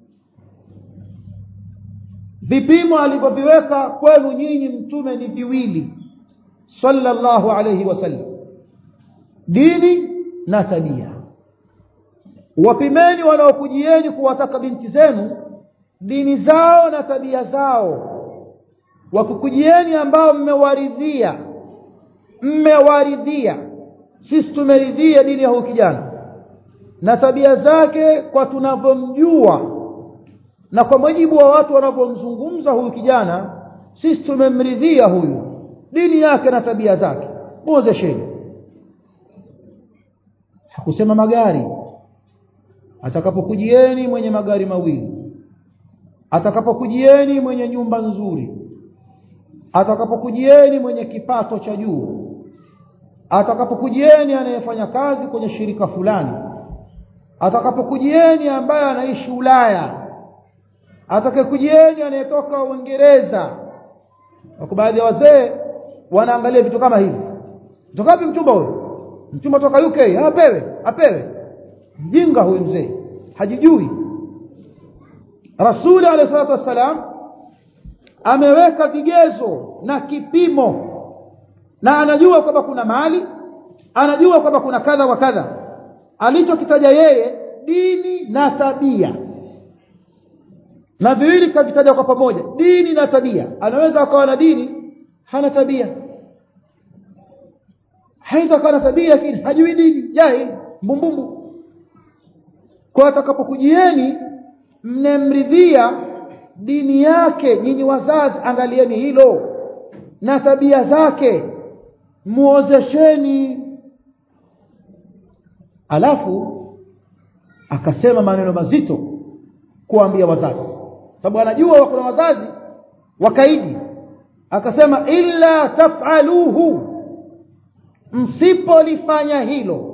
vipimo alivyoviweka kwenu nyinyi mtume ni viwili sallallahu alayhi wasallam dini na tabia wapimeni wanaokujieni kuwataka binti zenu dini zao na tabia zao wakukujieni ambao mmewaridhia mmewaridhia sisi tumeridhia dini ya huyu kijana na tabia zake kwa tunavyomjua na kwa mujibu wa watu wanavyomzungumza huyu kijana sisi tumemridhia huyu dini yake na tabia zake muozesheni hakusema magari atakapokujieni mwenye magari mawili atakapokujieni mwenye nyumba nzuri atakapokujieni mwenye kipato cha juu atakapokujieni anayefanya kazi kwenye shirika fulani atakapokujieni ambaye anaishi Ulaya atakayekujieni anayetoka Uingereza kwa baadhi ya wazee wanaangalia vitu kama hivi kutoka wapi mchumba huyo mchumba toka UK apewe apewe mjinga huyu mzee hajijui Rasuli alayhi salatu wassalam ameweka vigezo na kipimo na anajua kwamba kuna mali anajua kwamba kuna kadha wa kadha alichokitaja yeye dini na tabia na viwili kavitaja kwa pamoja dini na tabia anaweza akawa na dini hana tabia haiza akawa na tabia lakini hajui dini jahili mbumbumbu kwa atakapokujieni mnemridhia dini yake nyinyi wazazi angalieni hilo na tabia zake muozesheni alafu akasema maneno mazito kuambia wazazi sababu anajua kuna wazazi wakaidi akasema illa taf'aluhu msipolifanya hilo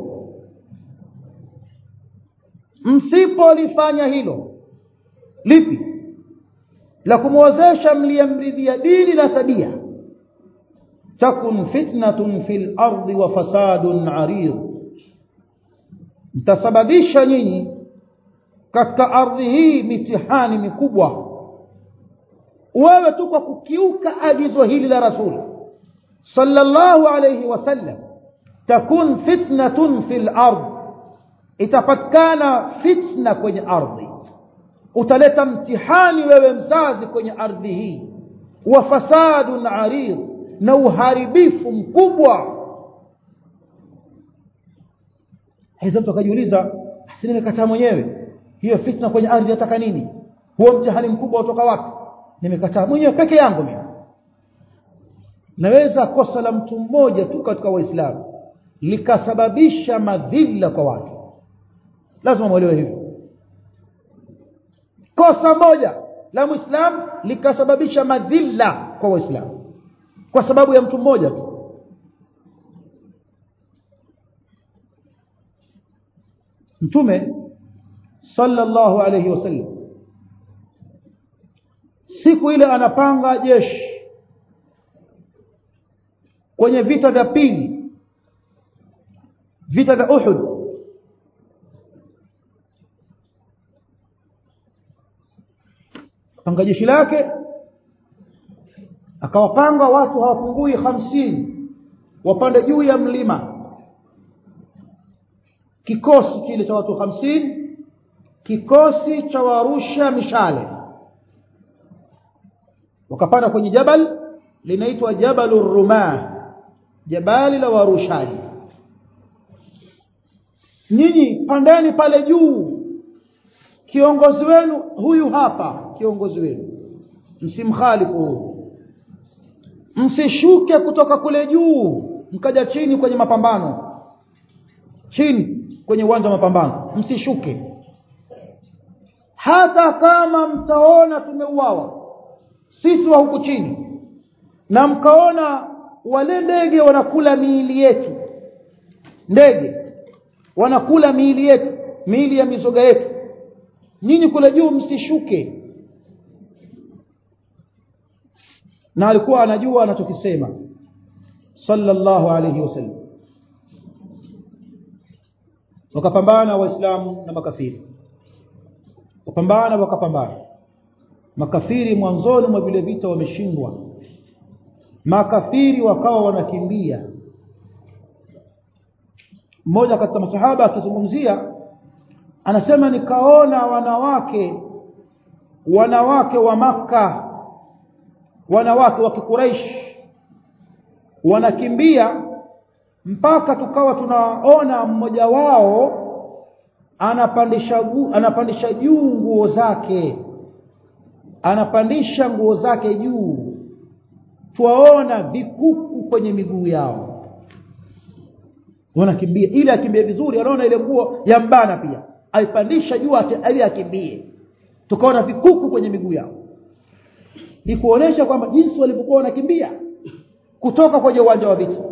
msipolifanya hilo lipi la kumwozesha mliyemridhia dini na tabia takun fitnatun fil ardi wa fasadun arid mtasababisha nyinyi katika ardhi hii mitihani mikubwa wewe tu kwa kukiuka agizo hili la rasuli sallallahu alayhi wasallam takun fitnatun fil ard itapatikana fitna kwenye ardhi utaleta mtihani wewe mzazi kwenye ardhi hii wa fasadun arid na uharibifu mkubwa hizo mtu akajiuliza si nimekataa mwenyewe hiyo fitna kwenye ardhi nataka nini huo mtihani mkubwa utoka wapi nimekataa mwenyewe peke yangu mimi naweza kosa la mtu mmoja tu katika waislamu likasababisha madhila kwa watu lazima muelewe hivyo kosa moja la muislamu likasababisha madhila kwa waislamu kwa sababu ya mtu mmoja tu mtume sallallahu alayhi wasallam siku ile anapanga jeshi kwenye vita vya pili vita vya Uhud panga jeshi lake akawapanga watu hawapungui hamsini wapande juu ya mlima kikosi kile cha watu hamsini kikosi cha warusha mishale wakapanda kwenye jabal linaitwa jabalur rumah jabali la warushaji nyinyi pandeni pale juu kiongozi wenu huyu hapa kiongozi wenu msimkhalifu huyu msishuke kutoka kule juu mkaja chini kwenye mapambano chini kwenye uwanja wa mapambano msishuke hata kama mtaona tumeuawa sisi wa huku chini na mkaona wale ndege wanakula miili yetu ndege wanakula miili yetu miili ya mizoga yetu nyinyi kule juu msishuke na alikuwa anajua anachokisema sallallahu alayhi wasallam wakapambana waislamu na makafiri wakapambana wakapambana makafiri mwanzoni mwa vile vita wameshindwa makafiri wakawa wanakimbia mmoja katika masahaba akizungumzia anasema nikaona wanawake wanawake wa maka wanawake wa kikuraish wanakimbia mpaka tukawa tunaona mmoja wao anapandisha anapandisha juu nguo zake anapandisha nguo zake juu twaona vikuku kwenye miguu yao wanakimbia ili akimbie vizuri anaona ile nguo ya mbana pia aipandisha juu ili akimbie tukaona vikuku kwenye miguu yao ni kuonesha kwamba jinsi walivyokuwa wanakimbia kutoka kwenye uwanja wa vita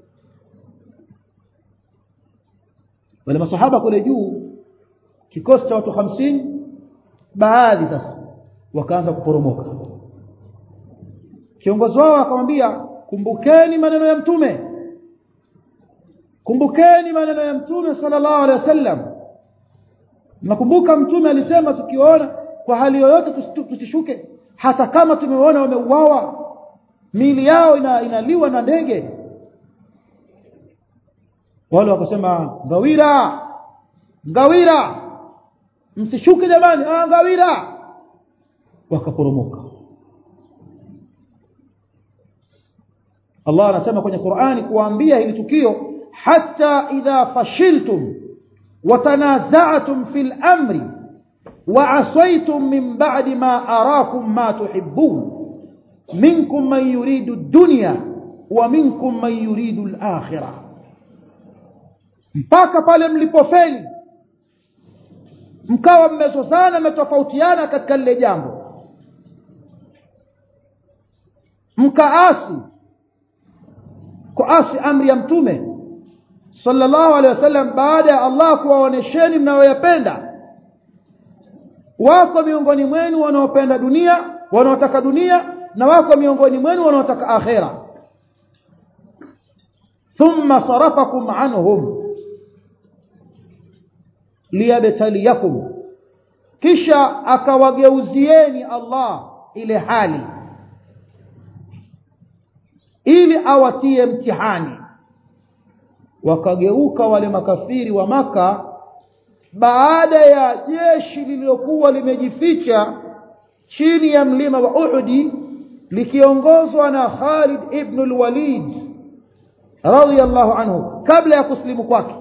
wale masahaba kule juu kikosi cha watu hamsini baadhi sasa wakaanza kuporomoka kiongozi wao akamwambia kumbukeni maneno ya mtume kumbukeni maneno ya mtume sallallahu alaihi wasallam nakumbuka mtume alisema tukiona kwa hali yoyote tusishuke hata kama tumeona wameuawa miili yao ina, inaliwa na ndege wale wakasema ngawira ngawira msishuke jamani ah ngawira wakaporomoka Allah anasema kwenye Qur'ani kuambia hili tukio hatta idha fashiltum watanaza'tum fil amri وعصيتم من بعد ما أراكم ما تحبون منكم من يريد الدنيا ومنكم من يريد الآخرة mpaka pale mlipofeli mkawa mmezozana mmetofautiana katika lile jambo mkaasi kuasi amri ya mtume sallallahu alaihi wasallam baada ya Allah kuwaonesheni mnayoyapenda wako miongoni mwenu wanaopenda dunia wanaotaka dunia na wako miongoni mwenu wanaotaka akhera thumma sarafakum anhum liyabtaliyakum kisha akawageuzieni Allah ile hali ili awatie mtihani wakageuka wale makafiri wa maka baada ya jeshi lililokuwa limejificha chini ya mlima wa Uhudi likiongozwa na Khalid ibn al-Walid radiyallahu anhu kabla ya kuslimu kwake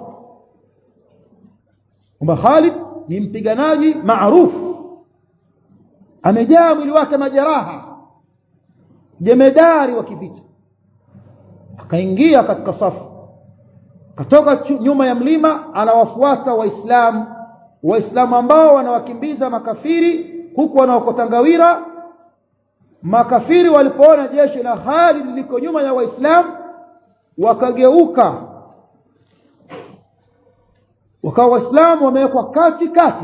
kwamba Khalid ni mpiganaji maarufu amejaa mwili wake majeraha jemedari wa kivita akaingia katika safu katoka nyuma ya mlima anawafuata waislamu waislamu ambao wanawakimbiza makafiri huku wanaokota ngawira makafiri walipoona jeshi la Khalid liko nyuma ya waislamu wakageuka wakawa waislamu wamewekwa kati kati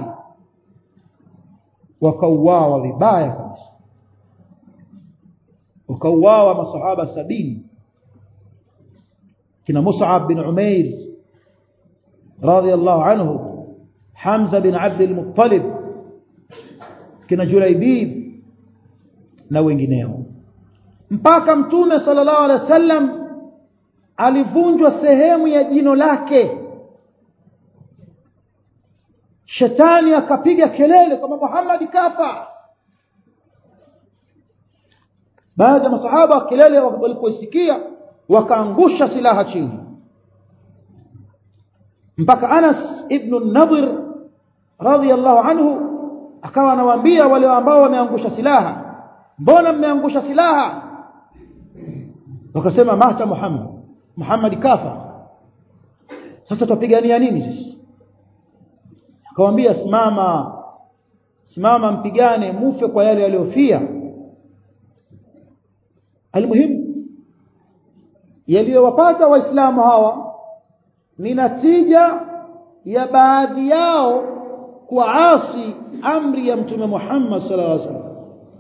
wakauawa vibaya kabisa wakauawa masahaba sabini kina Mus'ab bin Umair radiyallahu anhu Hamza bin Abd al-Muttalib kina Julaibib na wengineo mpaka mtume sallallahu alaihi wasallam alivunjwa sehemu ya jino lake shetani akapiga kelele kwamba Muhammad kafa baadhi ya masahaba kelele walipoisikia wakaangusha silaha chini mpaka Anas ibn Nadir radhiyallahu anhu akawa anawaambia wale ambao wameangusha silaha mbona mmeangusha silaha wakasema mata Muhammad Muhammad kafa sasa tupigania nini sisi akamwambia simama simama mpigane mufe kwa yale yaliyofia almuhimu yaliyowapata waislamu hawa ni natija ya baadhi yao kuasi amri ya mtume Muhammad sallallahu alaihi wasallam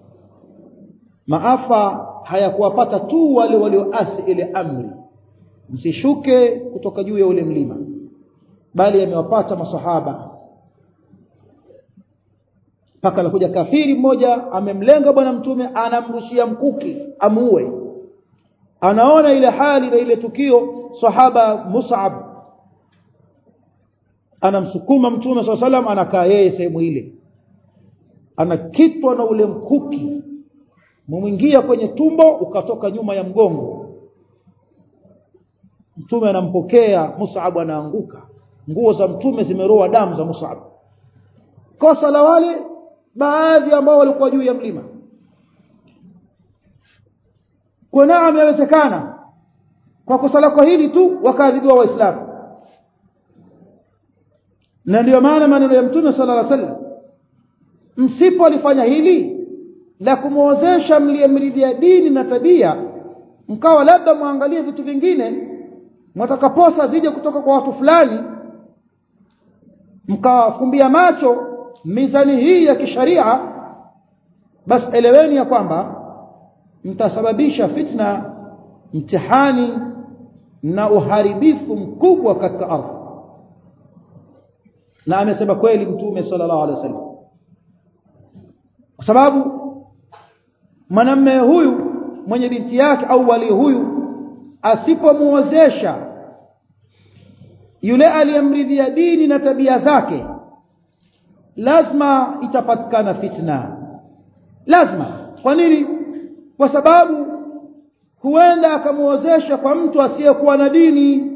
maafa hayakuwapata tu wale walioasi ile amri msishuke kutoka juu ya ule mlima bali yamewapata masahaba mpaka anakuja kafiri mmoja amemlenga bwana mtume anamrushia mkuki amuue anaona ile hali na ile tukio sahaba Mus'ab anamsukuma mtume swalla salam anakaa yeye sehemu ile anakitwa na ule mkuki mumwingia kwenye tumbo ukatoka nyuma ya mgongo mtume anampokea Mus'ab anaanguka nguo za mtume zimeroa damu za Mus'ab kosa la wale baadhi ambao walikuwa juu ya mlima kwa naam yawezekana kwa kosa lako hili tu wakaadhibiwa waislamu na ndio maana maneno ya mtume sallallahu alaihi wasallam msipolifanya hili la kumwozesha mliyemridhia dini na tabia mkawa labda muangalie vitu vingine mtakaposa zije kutoka kwa watu fulani mkawafumbia macho mizani hii ya kisharia basi eleweni ya kwamba mtasababisha fitna mtihani na uharibifu mkubwa katika ardhi na amesema kweli mtume sallallahu alaihi wasallam kwa sababu mwanamume huyu mwenye binti yake au wali huyu asipomuozesha yule aliyemridhia dini na tabia zake lazima itapatikana fitna lazima kwa nini kwa sababu huenda akamuozesha kwa mtu asiyekuwa na dini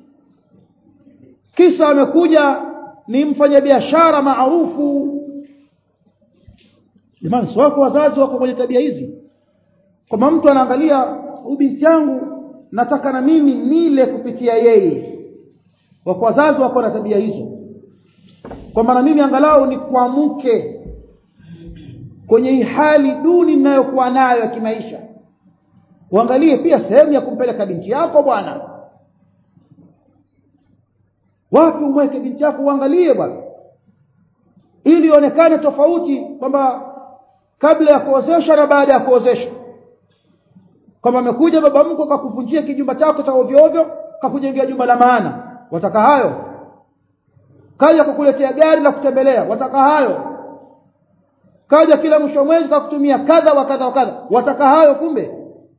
kisa amekuja ni mfanyabiashara maarufu jamani si wako wazazi wako kwenye tabia hizi kwamba mtu anaangalia huyu binti yangu nataka na mimi nile kupitia yeye wako wazazi wako na tabia hizo kwamba na mimi angalau ni kuamke kwenye hii hali duni ninayokuwa nayo ya kimaisha uangalie pia sehemu ya kumpeleka binti yako bwana wapi umweke binti yako uangalie bwana ili ionekane tofauti kwamba kabla ya kuozesha na baada ya kuozesha kwamba amekuja baba mko kakuvunjia kijumba chako cha ovyo ovyo kakujengea jumba la maana wataka hayo kaja kukuletea gari la kutembelea wataka hayo kaja kila mwisho mwezi kakutumia kadha wa kadha wa kadha wataka hayo kumbe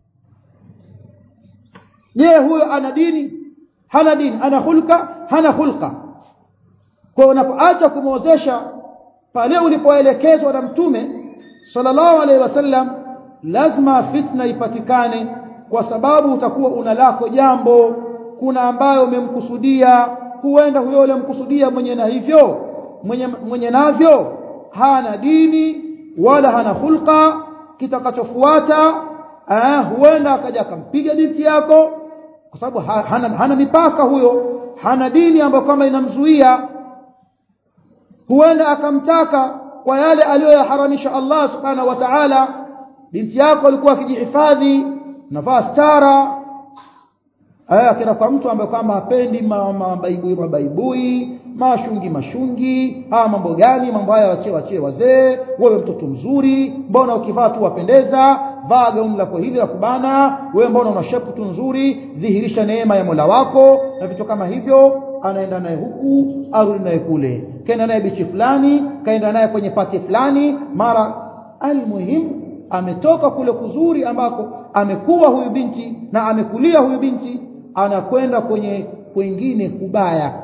je huyo ana dini hana dini ana hulka hana hulka kwa unapoacha kumwozesha pale ulipoelekezwa na mtume sallallahu alaihi wasallam lazima fitna ipatikane kwa sababu utakuwa una lako jambo kuna ambayo umemkusudia huenda huyo yule mkusudia mwenye na hivyo mwenye, mwenye navyo hana dini wala hana hulka kitakachofuata eh, huenda akaja akampiga binti yako kwa sababu hana, hana mipaka huyo hana dini ambayo kama inamzuia huenda akamtaka kwa yale aliyoyaharamisha Allah subhanahu wa ta'ala binti yako alikuwa akijihifadhi navaa stara aya akina kwa mtu ambaye kwamba hapendi mabaibui mabaibui mashungi mashungi haya mambo gani mambo haya wachie wachie wazee wewe mtoto mzuri mbona ukivaa tu wapendeza vaa gauni lako hili la kubana wewe mbona una shepu tu nzuri dhihirisha neema ya Mola wako na vitu kama hivyo anaenda naye huku arudi naye kule kaenda naye bichi fulani kaenda naye kwenye pati fulani mara almuhimu ametoka kule kuzuri ambako amekuwa huyu binti na amekulia huyu binti anakwenda kwenye kwingine kubaya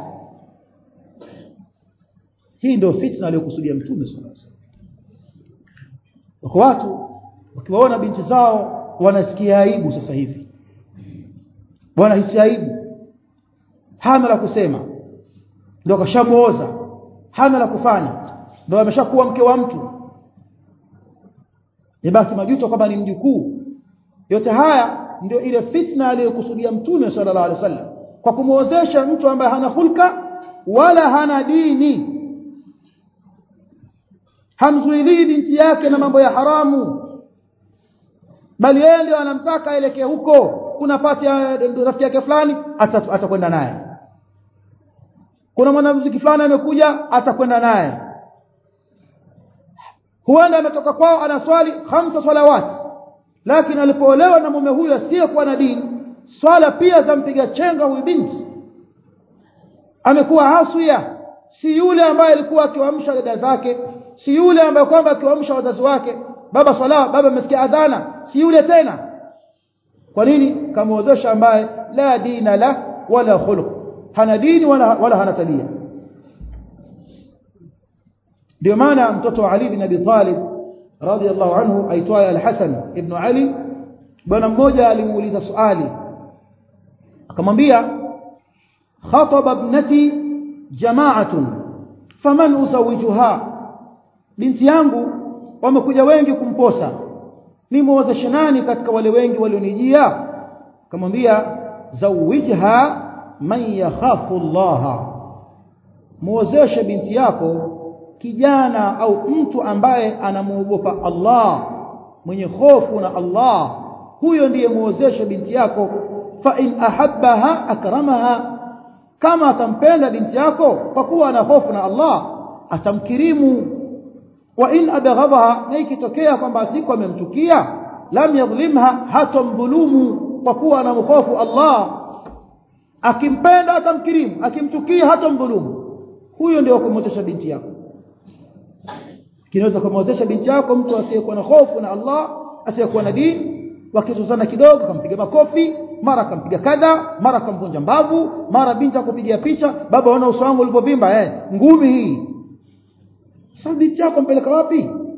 hii ndio fitna aliyokusudia mtume sallallahu alaihi wasallam wako watu wakiwaona binti zao wanasikia aibu sasa hivi wanahisi aibu hana la kusema ndio kashamuoza hana la kufanya ndio ameshakuwa mke wa mtu ibaki majuto kwamba ni mjukuu yote haya ndio ile fitna aliyokusudia mtume sallallahu alaihi wasallam kwa kumuozesha mtu ambaye hana hulka wala hana dini hamzuilii binti yake na mambo ya haramu bali yeye ndio anamtaka aelekee huko kuna pati ya rafiki yake fulani atakwenda naye kuna mwanamuziki fulani amekuja atakwenda naye huenda ametoka kwao anaswali hamsa salawati lakini alipoolewa na mume huyo asiyekuwa na dini swala pia zampiga chenga huyu binti amekuwa haswiya si yule ambaye alikuwa akiwaamsha dada zake si yule ambaye kwamba akiwaamsha wazazi wake baba swala baba amesikia adhana si yule tena kwa nini kamwozesha ambaye la dina la wala khuluq hana dini wala, wala hana tabia ndio maana mtoto wa Ali bin Abi Talib radiyallahu anhu aitwaye Al-Hasan ibn Ali bwana mmoja alimuuliza swali akamwambia khataba ibnati jama'atun faman usawijuha binti yangu wamekuja wengi kumposa nimuozeshe nani katika wale wengi walionijia akamwambia zawijha man yakhafu Allah muozeshe binti yako kijana au mtu ambaye anamuogopa Allah mwenye hofu na Allah huyo ndiye muozeshe binti yako fa in ahabbaha akramaha kama atampenda binti yako kwa kuwa ana hofu na Allah atamkirimu wa in abghadaha na ikitokea kwamba siku amemchukia lam yadhlimha hatamdhulumu kwa kuwa anamhofu Allah akimpenda atamkirimu akimchukia hatamdhulumu huyo ndio kumwozesha binti yako kinaweza kumwozesha binti yako mtu asiyekuwa na hofu na Allah asiyekuwa na dini wakizozana kidogo kampiga makofi mara akampiga kadha mara akamvunja mbavu mara binti akupigia picha baba ona uso wangu ulipovimba eh ngumi hii sasa binti yako mpeleka wapi